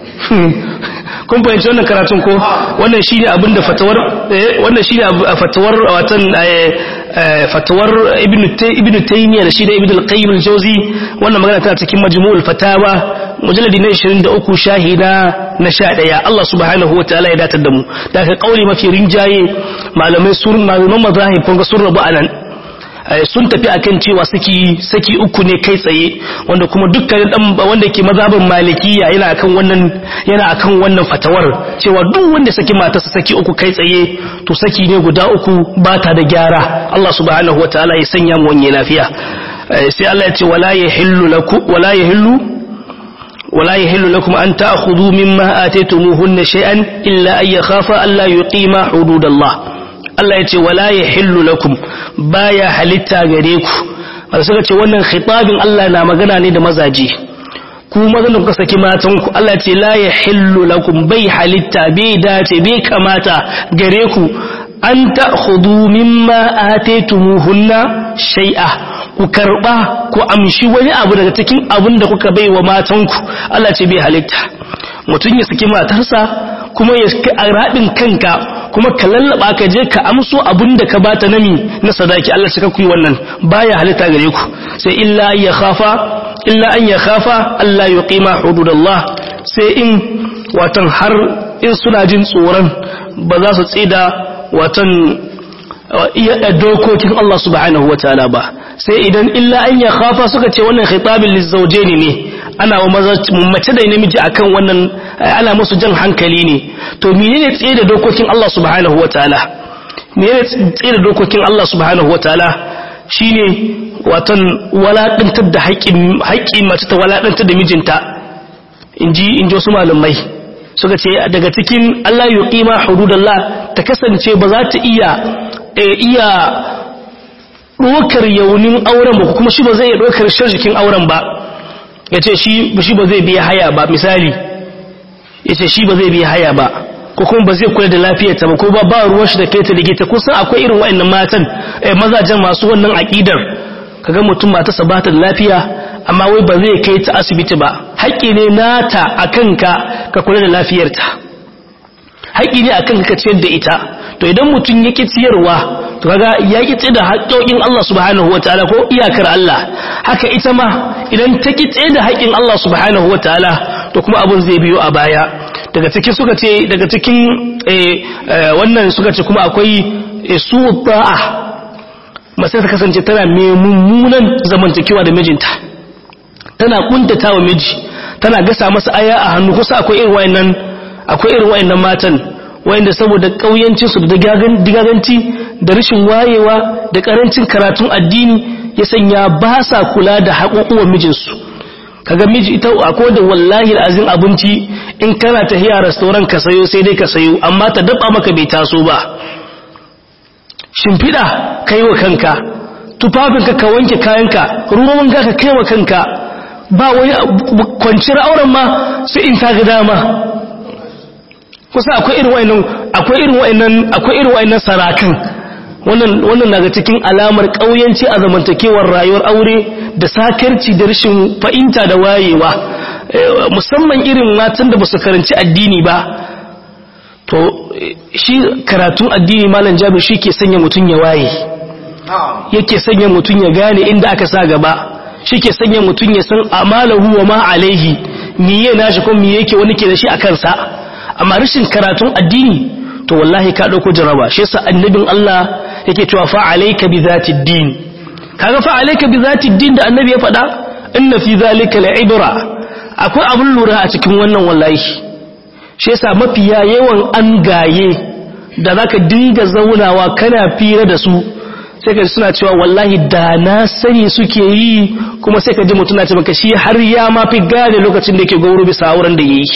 kun fahimci wannan karatun ko wannan shine abin da fatawar wannan shine fatawar watan fatawar ibn taymiya da shi da ibn al-qayyim al-jawzi wannan magana tana cikin majmu'ul fatawa mujalladi na 23 shahida na 11 Allah subhanahu wataala ya datar da mu da ka kauli mafi rinjaye malamai sun malaman mazahib kun ga sun rabu anan sun tafi akan cewa saki saki uku ne kai tsaye wanda kuma dukkanin dan wanda ke mazhabin malikiya yana akan wannan yana akan wannan fatawar cewa duk wanda saki matarsa saki uku kai tsaye to saki ne guda uku ba ta da gyara Allah subhanahu wataala ya sanya mu wanye lafiya sai Allah ya ce wala yahillu lakum wala yahillu ولا يحل لكم أن تأخذوا مما آتيتموهن شيئا إلا أن يخافا ألا يقيما حدود الله Allah ya ce wala ya hillu lakum baya halitta gare ku wanda suka ce wannan khitabin Allah na magana ne da mazaje ku mazan da kuka saki matan ku Allah ya ce la ya hillu lakum bai halitta bai dace bai kamata gare ku an ta'khudhu mimma ataytumuhunna shay'a ku karba ku amshi wani abu daga cikin abin da kuka bai wa matan ku Allah ce bai halitta mutum ya saki matarsa kuma ya a rabin kanka kuma ka lallaba ka je ka amso abin da ka bata nami na sadaki Allah shi ka kuyi wannan baya halitta gare ku sai illa ya khafa illa an ya khafa Allah ya qima hududallah sai in watan har in suna jin tsoron ba za su tsida watan iya dokokin Allah subhanahu wataala ba sai idan illa an ya khafa suka ce wannan khitabin lizawjaini ne ana wa mace da namiji akan wannan ana musu jan hankali ne to menene tsaye da dokokin Allah subhanahu wataala menene tsaye da dokokin Allah subhanahu wataala shine watan walaɗantar da haƙƙin mace ta walaɗantar da mijinta inji inji wasu malamai suka ce daga cikin Allah yuqima hududallah ta kasance ba za ta iya iya ɗokar yaunin auren ba kuma shi ba zai iya ɗokar shirjikin auren ba ya ce shi ba zai biya haya ba misali ya ce shi ba zai biya haya ba ko kuma ba zai kula da lafiyarta ba ko ba ba ruwan shi da kai ta ligita kusan akwai irin wa'annan matan mazajen masu wannan aƙidar kaga mutum matarsa ba ta da lafiya amma wai ba zai kai ta asibiti ba haƙƙi ne nata a kanka ka kula da lafiyarta haƙƙi ne a kanka ka ciyar da ita to idan mutum ya ƙi ciyarwa to kaga ya ƙi tsaye da haƙƙoƙin Allah subhanahu wataala ko iyakar Allah haka ita ma idan ta ƙi tsaye da haƙƙin Allah subhanahu wataala to kuma abun zai biyo a baya daga cikin suka ce daga cikin wannan suka ce kuma akwai su ba'a mace ta kasance tana mai mummunan zamantakewa da mijinta tana kuntata wa miji tana gasa masa aya a hannu kusa akwai irin wayannan akwai irin wayannan matan wayanda saboda kauyancin su da digaganci da rashin wayewa da karancin karatun addini ya sanya ba sa kula da haƙoƙuwan mijinsu kaga miji ita akwai da wallahi azin abinci in kana tahiya restaurant ka sayo sai dai ka sayo amma ta dafa maka bai taso ba shimfiɗa kai wa kanka tufafinka ka wanke kayanka ruwan wanka ka kai wa kanka ba wani kwanciyar auren ma sai in ta ga dama kusa akwai irin wa'annan akwai irin wa'annan akwai irin wa'annan sarakan wannan wannan daga cikin alamar kauyanci a zamantakewar rayuwar aure da sakarci da rashin fa'inta da wayewa musamman irin matan da basu karanci addini ba to shi karatun addini malam jabir shi ke sanya mutum ya waye yake sanya mutum ya gane inda aka sa gaba shi ke sanya mutum ya san amalahu wa ma alaihi miye nashi ko miye yake wani ke da shi a kansa amma rashin karatun addini to wallahi ka dauko jaraba shi yasa annabin Allah yake cewa fa alayka bi zati din kaga fa alayka bi zati din da annabi ya faɗa inna fi zalika la'ibra akwai abun lura a cikin wannan wallahi shi yasa mafiya yawan an gaye da zaka dinga zaunawa kana fira da su sai ka suna cewa wallahi da na sani suke yi kuma sai ka ji mutum na ce maka shi har ya ma fi gane lokacin da yake gauro bisa auren da yayi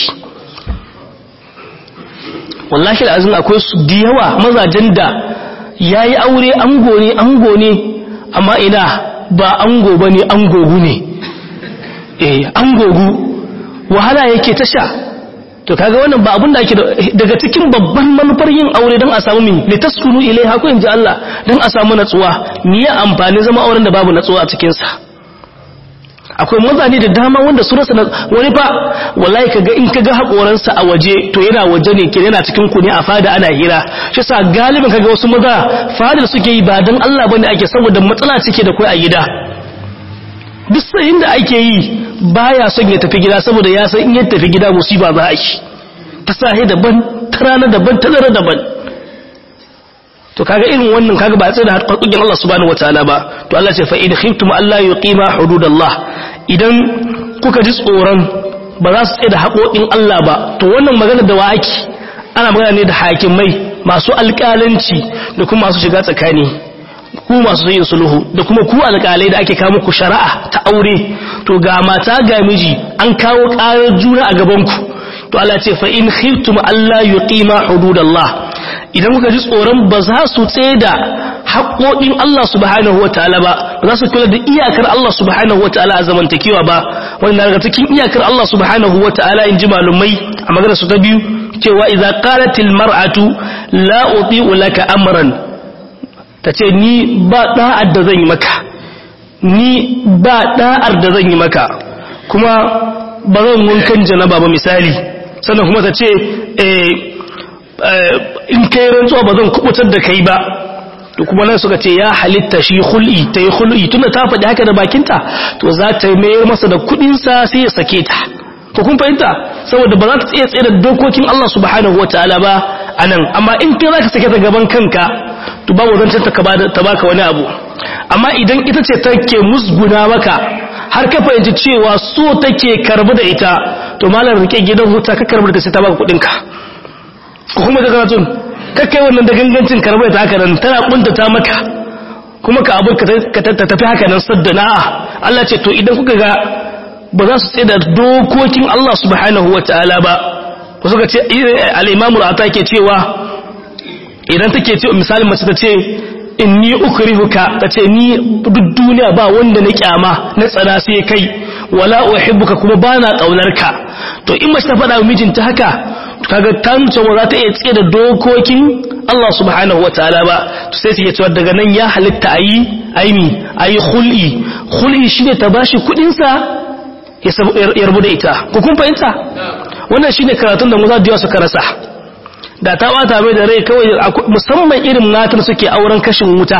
wallahi azin akwai su da yawa mazajen da yayi aure ango ne ango ne amma ina ba ango bane angogu ne eh angogu wahala yake ta sha to kaga wannan ba abun da ake daga cikin babban manufar yin aure don a samu min litaskunu ilaiha ko inji Allah don a samu natsuwa me ya amfani zama auren da babu natsuwa a cikin sa akwai mazaje da dama wanda su rasa wani fa wallahi kaga in kaga hakoransa a waje to yana waje ne ke yana cikin ku ne a fada ana hira shi sa galibin kaga wasu maza fadar suke yi ba dan Allah bane ake saboda matsala cike da kai a gida duk sayin da ake yi baya son ya tafi gida saboda ya san in ya tafi gida musiba za a yi ta sahi daban ta rana daban ta dare daban to kaga irin wannan kaga ba tsaye da haƙoƙin Allah subhanahu wataala ba to Allah ce fa in khiftum alla yuqima hududallah idan kuka ji tsoron ba za su tsaye da haƙoƙin Allah ba to wannan magana da waki ana magana ne da hakimai masu alƙalanci da kuma masu shiga tsakani ku masu yin sulhu da kuma ku alƙalai da ake kawo muku shari'a ta aure to ga mata ga miji an kawo ƙarar juna a gaban ku to Allah ce fa in khiftum alla yuqima hududallah idan kuka ji tsoron ba za su tsaye da haƙoƙin Allah subhanahu wataala ba ba za su kula da iyakar Allah subhanahu wataala a zamantakewa ba wanda daga cikin iyakar Allah subhanahu wataala in ji malumai a magana su ta biyu cewa idza qalatil mar'atu la uti'u laka amran tace ni ba da'ar da zan yi maka ni ba da'ar da zan yi maka kuma ba zan wankan janaba ba misali sannan kuma ta ce in kai rantsuwa ba zan kubutar da kai ba to kuma nan suka ce ya halitta shi hul'i ta yi hul'i tunda ta faɗi haka da bakinta to za ta mayar masa da kuɗinsa sai ya sake ta ko kun fahimta saboda ba za ta tsaye tsaye da dokokin Allah subhanahu wa ta'ala ba anan amma in kai zaka sake ta gaban kanka to babu zancen ta ta baka wani abu amma idan ita ce take musguna maka har ka fahimci cewa so take karbu da ita to malar rike gidan huta ka karbu da sai ta baka kudin ka ko kuma daga tun ka kai wannan da gangancin karbu da haka nan tana kuntata maka kuma ka abu ka tafi haka nan saddana Allah ce to idan kuka ga ba za su tsaye da dokokin Allah subhanahu wataala ba ko suka ce al-imamu al ke cewa idan take ce misali mace ta ce inni ukrihuka tace ni duk duniya ba wanda na kyama na tsana sai kai wala uhibbuka kuma bana kaunarka to in mace ta faɗa wa mijinta haka kaga ta nuna ba za ta iya tsaye da dokokin Allah subhanahu wataala ba to sai su cewa daga nan ya halitta ayi aimi ayi khul'i khul'i shine ta bashi kudin sa ya rabu da ita ku kun fahimta wannan shine karatun da Musa da suka rasa da ta bata mai da rai kawai musamman irin matan suke auren kashin wuta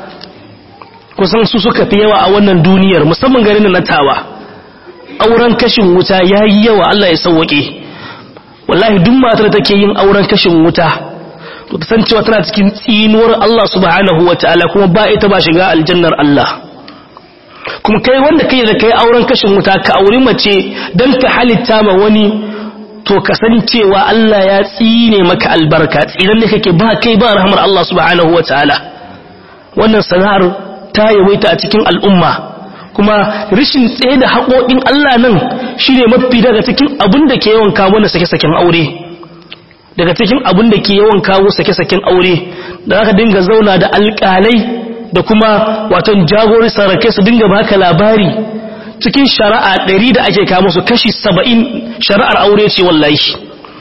kusan su suka fi yawa a wannan duniyar musamman garin na tawa auren kashin wuta ya yi yawa Allah ya sauwaƙe wallahi duk matar take yin auren kashin wuta to ta san cewa tana cikin tsinuwar Allah subhanahu wa ta'ala kuma ba ita ba shiga aljannar Allah kuma kai wanda kai da kai auren kashin wuta ka auri mace don ka halitta ma wani to ka sani cewa Allah ya tsine maka albarka tsinan ne kake ba kai ba rahmar Allah subhanahu wa ta'ala wannan sana'ar ta yawaita a cikin al'umma kuma rishin tsaye da haƙoƙin Allah nan shine mafi daga cikin abin da ke yawan kawo na sake-saken aure daga cikin abin da ke yawan kawo sake-saken aure da aka dinga zauna da alƙalai da kuma waton jagori sarakai su dinga baka labari cikin shari'a ɗari da ake kama su kashi saba'in shari'ar aure ce wallahi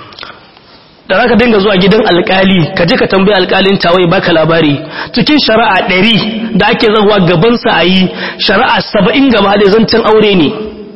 da za ka dinga zuwa gidan alkali ka je ka tambayi alkalin tawai baka labari cikin shari'a ɗari da ake zahuwa gabansa a yi shari'a saba'in gaba da zancen aure ne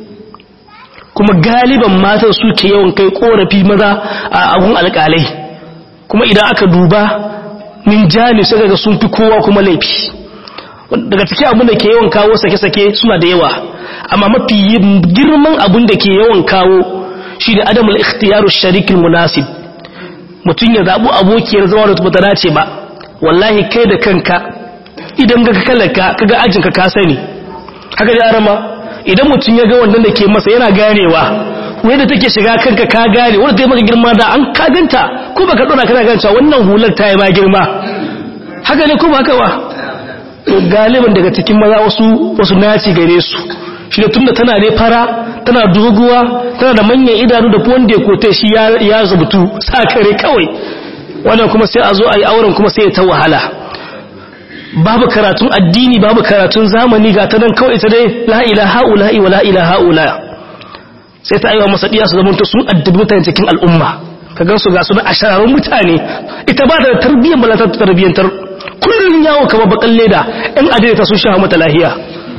kuma galiban matan suke yawan kai korafi maza a agun alkalai kuma idan aka duba min jani sai ga sun fi kowa kuma laifi daga cikin abin da ke yawan kawo sake-sake suna da yawa amma mafi girman abin da ke yawan kawo shi da adamul ikhtiyaru sharikin munasib mutum ya zaɓi abokiyar zama da ta dace ba wallahi kai da kanka idan ga kalarka kaga ajinka ka sani haka da arama idan mutum ya ga wannan da ke masa yana ganewa wanda take shiga kanka ka gane wanda ta yi maka girma da an ka ganta ko baka dora kana ganta wannan hular ta yi ma girma haka ne ko ba haka ba to galiban daga cikin maza wasu wasu naci gare su shi da tunda tana ne fara tana doguwa tana da manyan idanu da wanda ya kote shi ya zubutu sakare kawai wannan kuma sai a zo a yi auren kuma sai ya ta wahala babu karatun addini babu karatun zamani ga ta nan kawai ita dai la ilaha ula'i wa la ilaha ula sai ta aiwa masa diya su zama sun addabi mutane cikin al'umma ka gan su ga su da ashararun mutane ita ba da tarbiyyar balata ta tarbiyyantar kullum yawo kama bakan leda in adaidaita sun sha mata lahiya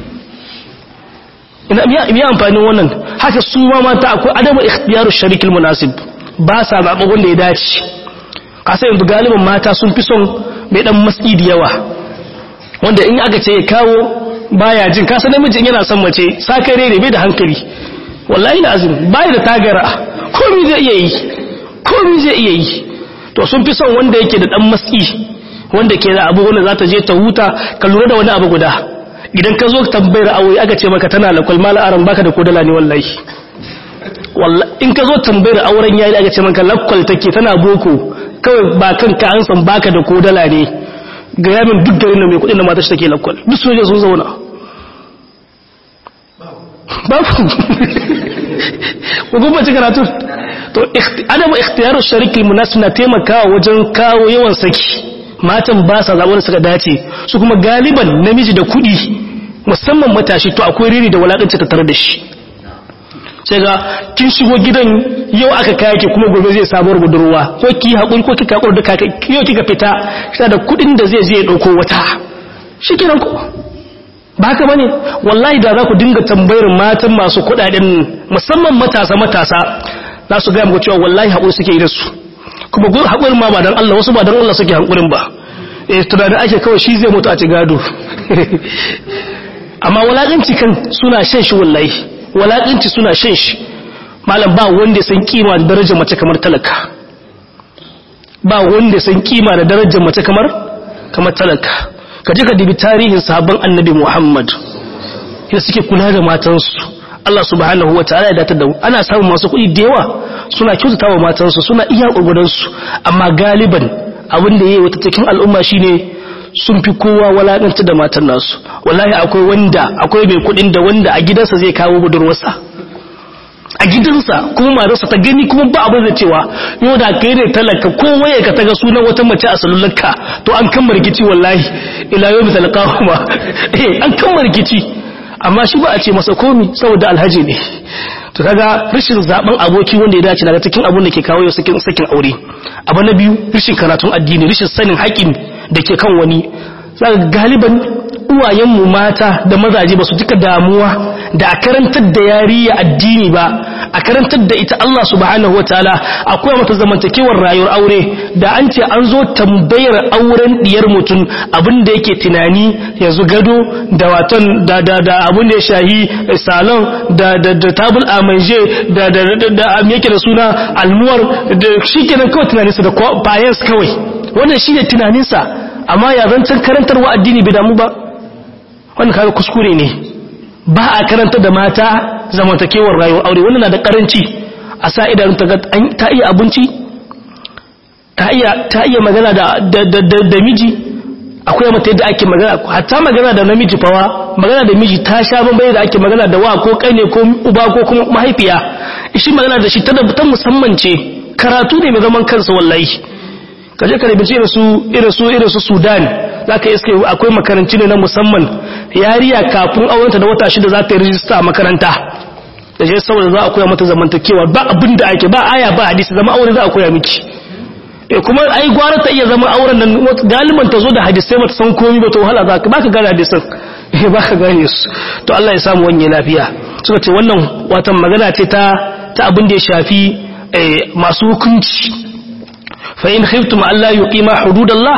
ina miya amfanin wannan haka su ma mata akwai adamu ikhtiyaru sharikil munasib ba sa zaɓa wanda ya dace kasa yanzu galibin mata sun fi son mai dan matsi da yawa wanda in aka ce ya kawo baya jin kasa namijin yana son mace sakare ne bai da hankali wallahi lazim baya da tagara komai zai iya yi komai zai iya yi to sun fi son wanda yake da dan matsi wanda ke da abu wanda za ta je ta huta ka lura da wani abu guda idan ka zo tambayar aure aka ce maka tana lakwal mala aran baka da kodala ne wallahi in ka zo tambayar auren yayi aka ce maka lakwal take tana boko kawai ba kanka an san baka da kodala ne ga yamin duk garin mai kudin da mata shi take lakwal duk soje sun zauna babu hukumar ci karatu to adamu ikhtiyaru shariki munasib na taimakawa wajen kawo yawan saki matan ba sa zaɓar suka dace su kuma galiban namiji da kuɗi musamman matashi to akwai riri da walaƙanci ta tare da shi sai ga kin shigo gidan yau aka kaya ki kuma gobe zai sabuwar budurwa ko ki haƙuri ko kika haƙuri da kaka yau kika fita kina da kuɗin da zai je ya ɗauko wata shi kenan ko ba haka bane wallahi da za ku dinga tambayar matan masu kuɗaɗen musamman matasa matasa za su gaya muku cewa wallahi haƙuri suke yi da su kuma haƙurin ma ba don Allah wasu ba don Allah suke haƙurin ba eh tunanin ake kawai shi zai mutu a ci gado amma walaƙanci kan suna shan shi wallahi walaƙanci suna shan shi malam ba wanda ya san kima da darajar mace kamar talaka ba wanda san kima da darajar mace kamar kamar talaka ka je ka dibi tarihin sahabban annabi Muhammad yadda suke kula da matansu Allah subhanahu wa ta'ala ya datar da ana samun masu kuɗi da yawa suna kyautata wa matansu suna iya ƙurgudansu amma galiban abin da ya yi wata cikin al'umma shine sun fi kowa walaɗanta da matan nasu wallahi akwai wanda akwai mai kuɗin da wanda a gidansa zai kawo budurwarsa a gidansa kuma matarsa ta gani kuma ba abin da cewa yau da kai ne talaka ko waye ka taga sunan wata mace a salullarka to an kan rikici wallahi ila yau misal qahuma eh an kan rikici amma shi ba a ce masa komi saboda alhaji ne to kaga rashin zaben aboki wanda ya dace daga cikin abun da ke kawo sakin sakin aure abu na biyu rashin karatun addini rashin sanin haƙin da ke kan wani zaka galiban uwayenmu mata da mazaje ba su duka damuwa da a karantar da yariya addini ba a karantar da ita Allah subhanahu wataala akwai mata zamantakewar rayuwar aure da an ce an zo tambayar auren diyar mutum abin da yake tunani yanzu gado da waton da da da abin da ya shahi salon da da da tabul amanje da da da da yake da suna almuwar da shikenan kawai tunaninsa da bayan kawai wannan shine tunaninsa amma ya zancen karantarwa addini bai damu ba wannan kaga kuskure ne ba a karanta da mata zamantakewar rayuwar aure wannan na da karanci a sa idanun ta ta iya abinci ta iya ta iya magana da da da, da miji akwai mata yadda ake magana hatta magana da namiji fawa magana da miji ta sha bambai da ake magana da wa ko kai ne ko uba ko kuma mahaifiya shi magana da shi ta ta musamman ce karatu ne mai zaman kansa wallahi kaje ka rubuce irin su irin su irin su Sudan zaka iske akwai makaranci ne na musamman yariya kafin aurenta da wata shida za ta yi rijista a makaranta da je saboda za a koya mata zamantakewa ba abin da ake ba aya ba hadisi zama aure za a koya miki e kuma ai gwara ta iya zama auren nan galiban ta zo da hadisai mata san komai ba to wahala za ka ba ka gane hadisan eh ba ka gane su to Allah ya samu wanye lafiya suka ce wannan watan magana ce ta ta abin da ya shafi masu hukunci fa in khiftum alla yuqima hududallah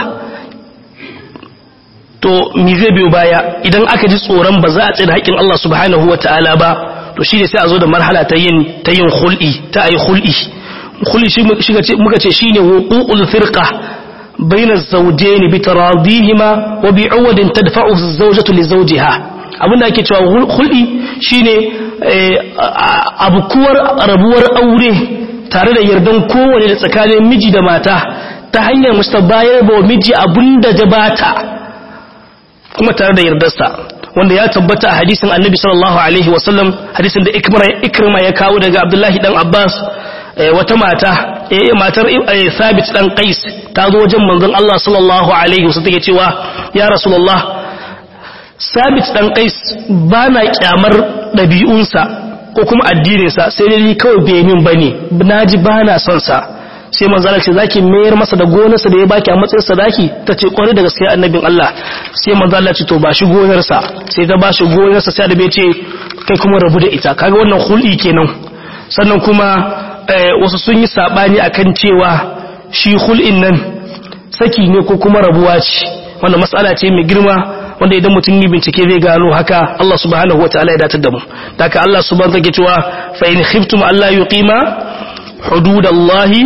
to mi zai biyo baya idan aka ji tsoron ba za a tsira haƙin Allah subhanahu wataala ba to shi ne sai a zo da marhala ta yin ta yin khul'i ta ayi khul'i khul'i shi muka ce shine wuqu'ul firqa bayna az-zawjayn bi taradihima wa bi 'awadin tadfa'u az-zawjatu li zawjiha abinda ake cewa khul'i shine abukuwar rabuwar aure tare da yardan kowane da tsakanin miji da mata ta hanyar mustabayar ba miji abinda da bata kuma tare da yardarsa wanda ya tabbata a hadisin annabi sallallahu alaihi wasallam hadisin da ikrima ya kawo daga abdullahi dan abbas wata mata matar sabit dan qais ta zo wajen manzon Allah sallallahu alaihi wasallam take cewa ya rasulullah sabit dan qais bana kyamar dabi'unsa ko kuma addininsa sai dai kawai bai min bane naji bana son sa sai manzala ce zaki mayar masa da gonarsa da ya baki a matsayin sadaki ta ce kwarai da gaskiya annabin Allah sai manzala ce to ba shi gonarsa sai ta ba shi gonarsa sai da bai ce kai kuma rabu da ita kaga wannan hul'i kenan sannan kuma wasu sun yi sabani akan cewa shi hul'in nan saki ne ko kuma rabuwa ce wannan mas'ala ce mai girma wanda idan mutum yi bincike zai gano haka Allah subhanahu wataala ya datar da mu daga Allah subhanahu wa ta'ala cewa fa in khiftum alla yuqima hududallahi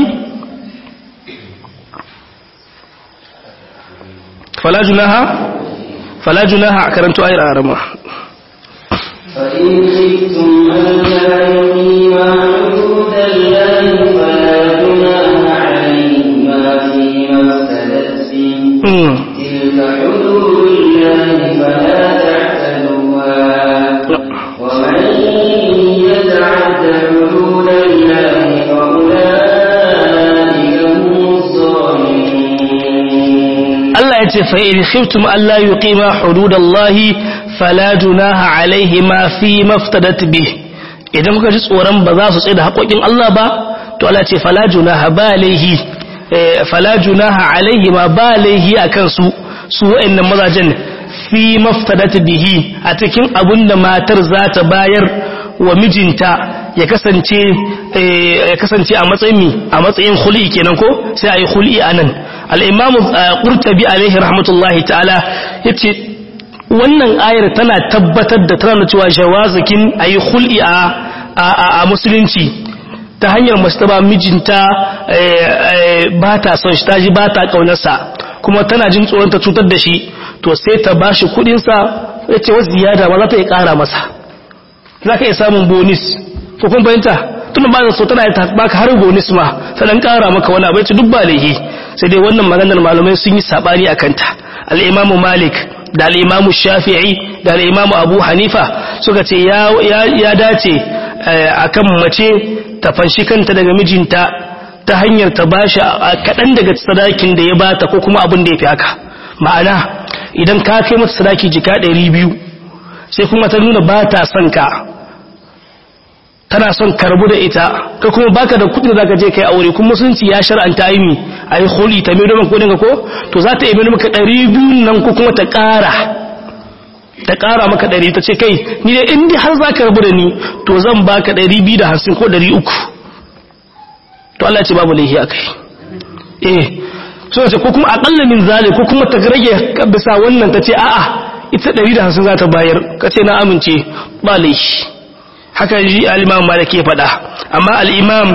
فلا جناح فلا جناح أكرمت آية الأعرمة فإن خفتم ألا يقيما حدود الله فلا جناح عليهما فيما افتدت به تلك حدود الله فلا تعتدوها ومن يتعد حدود الله فأولئك هم الظالمون Allah ya ce fa'in khiftum Allah yi ƙima hududallahi fala junaha alaihi ma fi maftadat bi idan kuka ji tsoron ba za su tsaye da haƙoƙin Allah ba to Allah ce fala junaha ba alaihi fala junaha alaihi ma ba alaihi a kansu su wa'annan mazajen fi maftadat bihi a cikin abin da matar za ta bayar wa mijinta ya kasance ya kasance a matsayin a matsayin khuli kenan ko sai ayi khuli anan al-imam qurtubi alaihi rahmatullahi ta'ala yace wannan ayar tana tabbatar da tana cewa jawazikin ayi khuli a a musulunci ta hanyar mace ta ba mijinta ba ta son shi ta ji ba ta kaunarsa kuma tana jin tsoron ta cutar da shi to sai ta ba shi kudinsa ya ce wasu ziyada ba za ta iya kara masa za ka iya samun bonus ko kun fahimta tun ba so tana ta baka har bonus ma sannan kara maka wani abu ya ce duk ba laihi sai dai wannan maganar malamai sun yi sabani a kanta al-imamu malik da al-imamu shafi'i da al-imamu abu hanifa suka ce ya dace akan mace ta fanshi kanta daga mijinta ta hanyar ta bashi kaɗan daga sadakin da ya bata ko kuma abin da ya fi haka ma'ana idan ka kai mata sadaki jika ɗari biyu sai kuma ta nuna ba ta son ka tana son karbu da ita ka kuma baka da kudin da zaka je kai aure kuma musulunci ya shar'anta yi mi ayi huli ta mai domin kudin ka ko to za ta yi maka ɗari biyu nan ko kuma ta ƙara ta ƙara maka ɗari ta ce kai ni dai in har za ka rabu da ni to zan baka ɗari biyu da hamsin ko ɗari uku to Allah ce babu laihi a kai eh so ce ko kuma aƙalla min zale ko kuma ta rage bisa wannan ta ce a'a ita ɗari da hamsin za ta bayar ka ce na amince ba laihi haka ji al'imam malik ya faɗa amma al'imam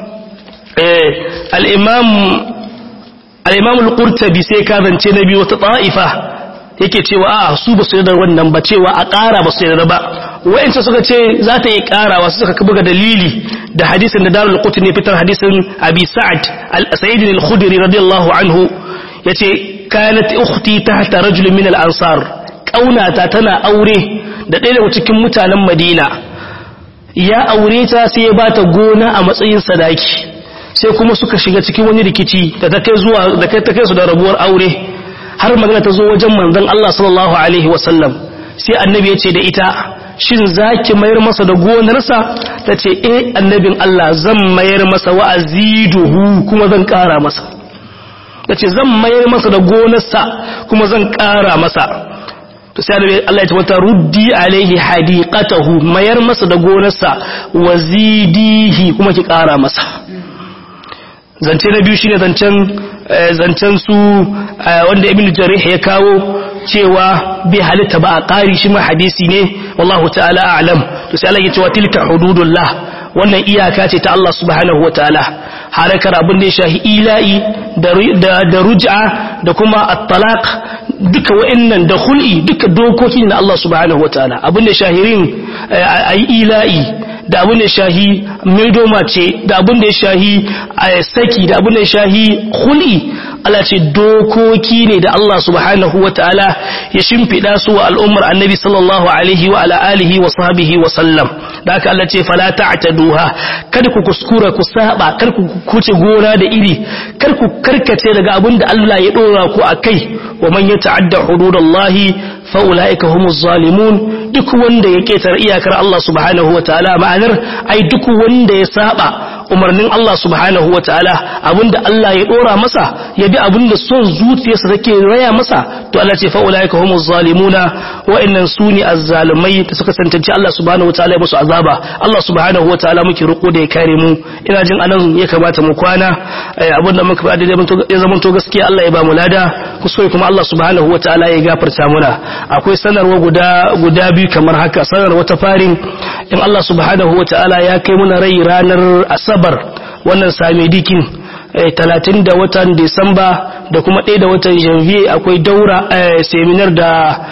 al'imam al'imam al'urtabi sai ka zance na biyu wata ta'ifa yake cewa a su ba su yadda wannan ba cewa a ƙara ba su yadda ba wa'insa suka ce za ta yi ƙara wasu suka buga dalili da hadisin da darul qutu ne fitar hadisin abi sa'ad al-sa'id al-khudri radiyallahu anhu yace kanat ukhti tahta rajul min al-ansar kaunata tana aure da ɗaya daga cikin mutanen madina ya aure ta sai ya bata gona a matsayin sadaki sai kuma suka shiga cikin wani rikici da ta kai zuwa da kai ta kai su da rabuwar aure har magana ta zo wajen manzon Allah sallallahu alaihi wasallam sai annabi ya ce da ita shin zaki mayar masa da gonarsa ta ce eh annabin Allah zan mayar masa wa aziduhu kuma zan kara masa ta ce zan mayar masa da gonarsa kuma zan kara masa to sai Allah ya ce wata ruddi alaihi hadiqatahu mayar masa da gonarsa wazidihi kuma ki kara masa zance na biyu shine zancen zancen su wanda ibn jarih ya kawo cewa bai halitta ba a ƙari shi ma hadisi ne wallahu ta'ala a'lam to sai Allah ya ce wa tilka hududullah wannan iyaka ce ta Allah subhanahu wataala harakar abin da ya shahi ila'i da ruj'a da kuma at-talaq duka wa'annan da hul'i duka dokoki na Allah subhanahu wataala abin da shahirin ayi ila'i da abin da shahi maidoma ce da abin da ya shahi saki da abin da ya shahi hul'i Allah ce dokoki ne da Allah subhanahu wa ta'ala ya shimfiɗa su wa al'ummar annabi sallallahu alaihi wa ala alihi wa sahbihi wa sallam da haka Allah ce fala ta'taduha kada ku kuskura ku saba kar ku kuce gona da iri kar ku karkace daga abin da Allah ya dora ku akai wa man yata'adda hududallahi fa ulaika humuz zalimun duk wanda ya ketar iyakar Allah subhanahu wa ta'ala ma'anar ai duk wanda ya saba umarnin Allah subhanahu wa ta'ala abinda Allah ya dora masa ya bi abinda son zuciyarsa take raya masa to Allah ce fa ulaika humuz zalimuna wa'annan suni azzalimai da suka tantance Allah subhanahu wa ta'ala ya musu azaba Allah subhanahu wa ta'ala muke roko da ya kare mu ina jin anan ya kamata mu kwana abinda muka faɗa da ya zama to gaskiya Allah ya ba mu lada kuskure kuma Allah subhanahu wa ta'ala ya gafarta muna akwai sanarwa guda guda biyu kamar haka sanarwa ta farin in Allah subhanahu wa ta'ala ya kai muna rai ranar asabar wannan same dikin talatin da watan disamba da kuma ɗaya da watan janvier akwai daura seminar da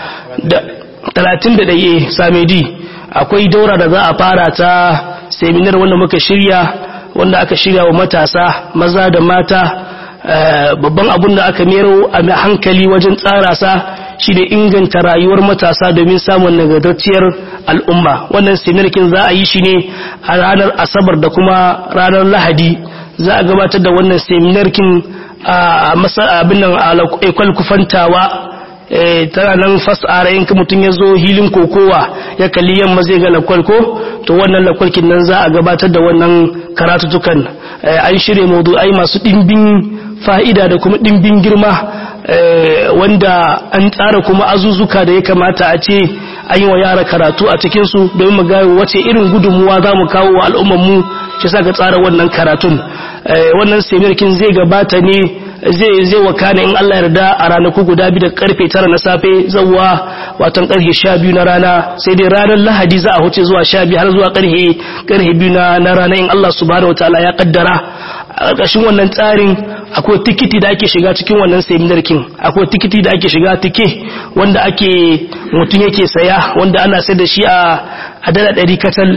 talatin da ɗaya same di akwai daura da za a fara ta seminar wanda muka shirya wanda aka shirya wa matasa maza da mata babban abun da aka mero a hankali wajen tsara sa shi ne inganta rayuwar matasa domin samun nagartacciyar al'umma wannan seminarkin za a yi shi ne a ranar asabar da kuma ranar lahadi za a gabatar da wannan seminarkin a abin nan a ekwal kufantawa tana nan fasara yanka mutum ya zo hilin kokowa ya kalli yamma zai ga lakwal ko to wannan lakwalkin nan za a gabatar da wannan karatutukan an shirya maudu'ai masu ɗimbin fa'ida da kuma ɗimbin girma wanda an tsara kuma azuzuka da ya kamata a ce an yi wa yara karatu a cikinsu domin mu gaya wace irin gudunmuwa za mu kawo wa al'ummarmu shi sa ga tsara wannan karatun wannan seminarkin zai gabata ne zai zai wakana in Allah yarda a ranaku guda biyu da karfe 9 na safe zawwa watan karfe 12 na rana sai dai ranar Lahadi za a huce zuwa 12 har zuwa karfe karfe 2 na na rana in Allah subhanahu wataala ya kaddara a ƙarƙashin wannan tsarin akwai tikiti da ake shiga cikin wannan seminar kin akwai tikiti da ake shiga tike wanda ake mutum yake saya wanda ana sai da shi a a dala ɗari katal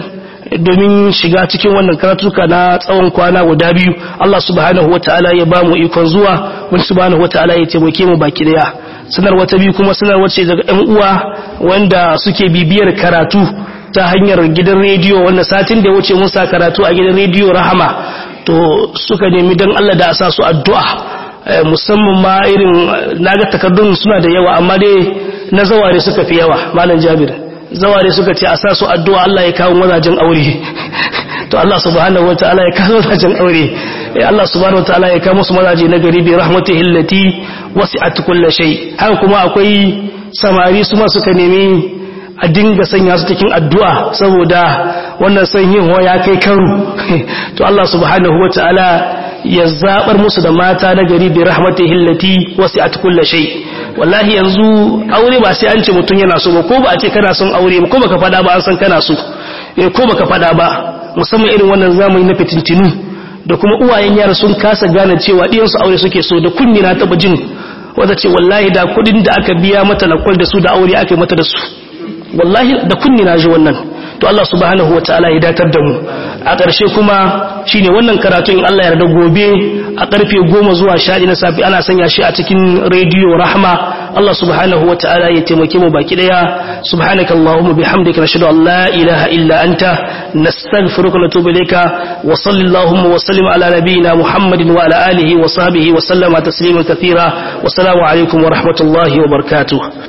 domin shiga cikin wannan karatuka na tsawon kwana guda biyu Allah subhanahu wataala ya ba mu ikon zuwa wani subhanahu wataala ya taimake mu baki daya sanar wata biyu kuma sanar wace daga ɗan uwa wanda suke bibiyar karatu ta hanyar gidan rediyo wanda satin da ya wuce mun sa karatu a gidan rediyo rahama to suka nemi don Allah da a sa su addu'a musamman ma irin naga takardun suna da yawa amma dai na zaware suka fi yawa malam jabir zaware suka ce a sa su addu'a Allah ya kawo mazajen aure to Allah subhanahu wataala ya kawo mazajen aure Allah subhanahu wataala ya kawo musu mazaje na gari bi rahmatihi allati wasi'at kulli shay haka kuma akwai samari su ma suka nemi a dinga sanya su cikin addu'a saboda wannan sanyin ya kai karu to Allah subhanahu wataala ya zabar musu da mata na gari bi rahmatihi allati wasi'at kulli shay wallahi yanzu aure ba sai an ce mutum yana so ba ko ba a ce kana son aure ba ko baka fada ba an san kana so eh ko baka fada ba musamman irin wannan zamani na fitintinu da kuma uwayen yara sun kasa gane cewa diyan su aure suke so da kunni na taba jin wanda ce wallahi da kudin da aka biya mata lakwal da su da aure aka yi mata da su wallahi da kunni na ji wannan to Allah subhanahu wataala ya datar da mu a ƙarshe kuma shine wannan karatu in Allah ya yarda gobe a ƙarfe 10 zuwa 11 na safi ana sanya shi a cikin radio rahma Allah subhanahu wataala ya taimake mu baki daya subhanakallahumma bihamdika nashhadu an la ilaha illa anta nastaghfiruka wa natubu ilayka wa sallallahu wa sallim ala nabiyyina muhammadin wa ala alihi wa sahbihi wa sallama tasliman kathira wa assalamu alaikum wa rahmatullahi wa barakatuh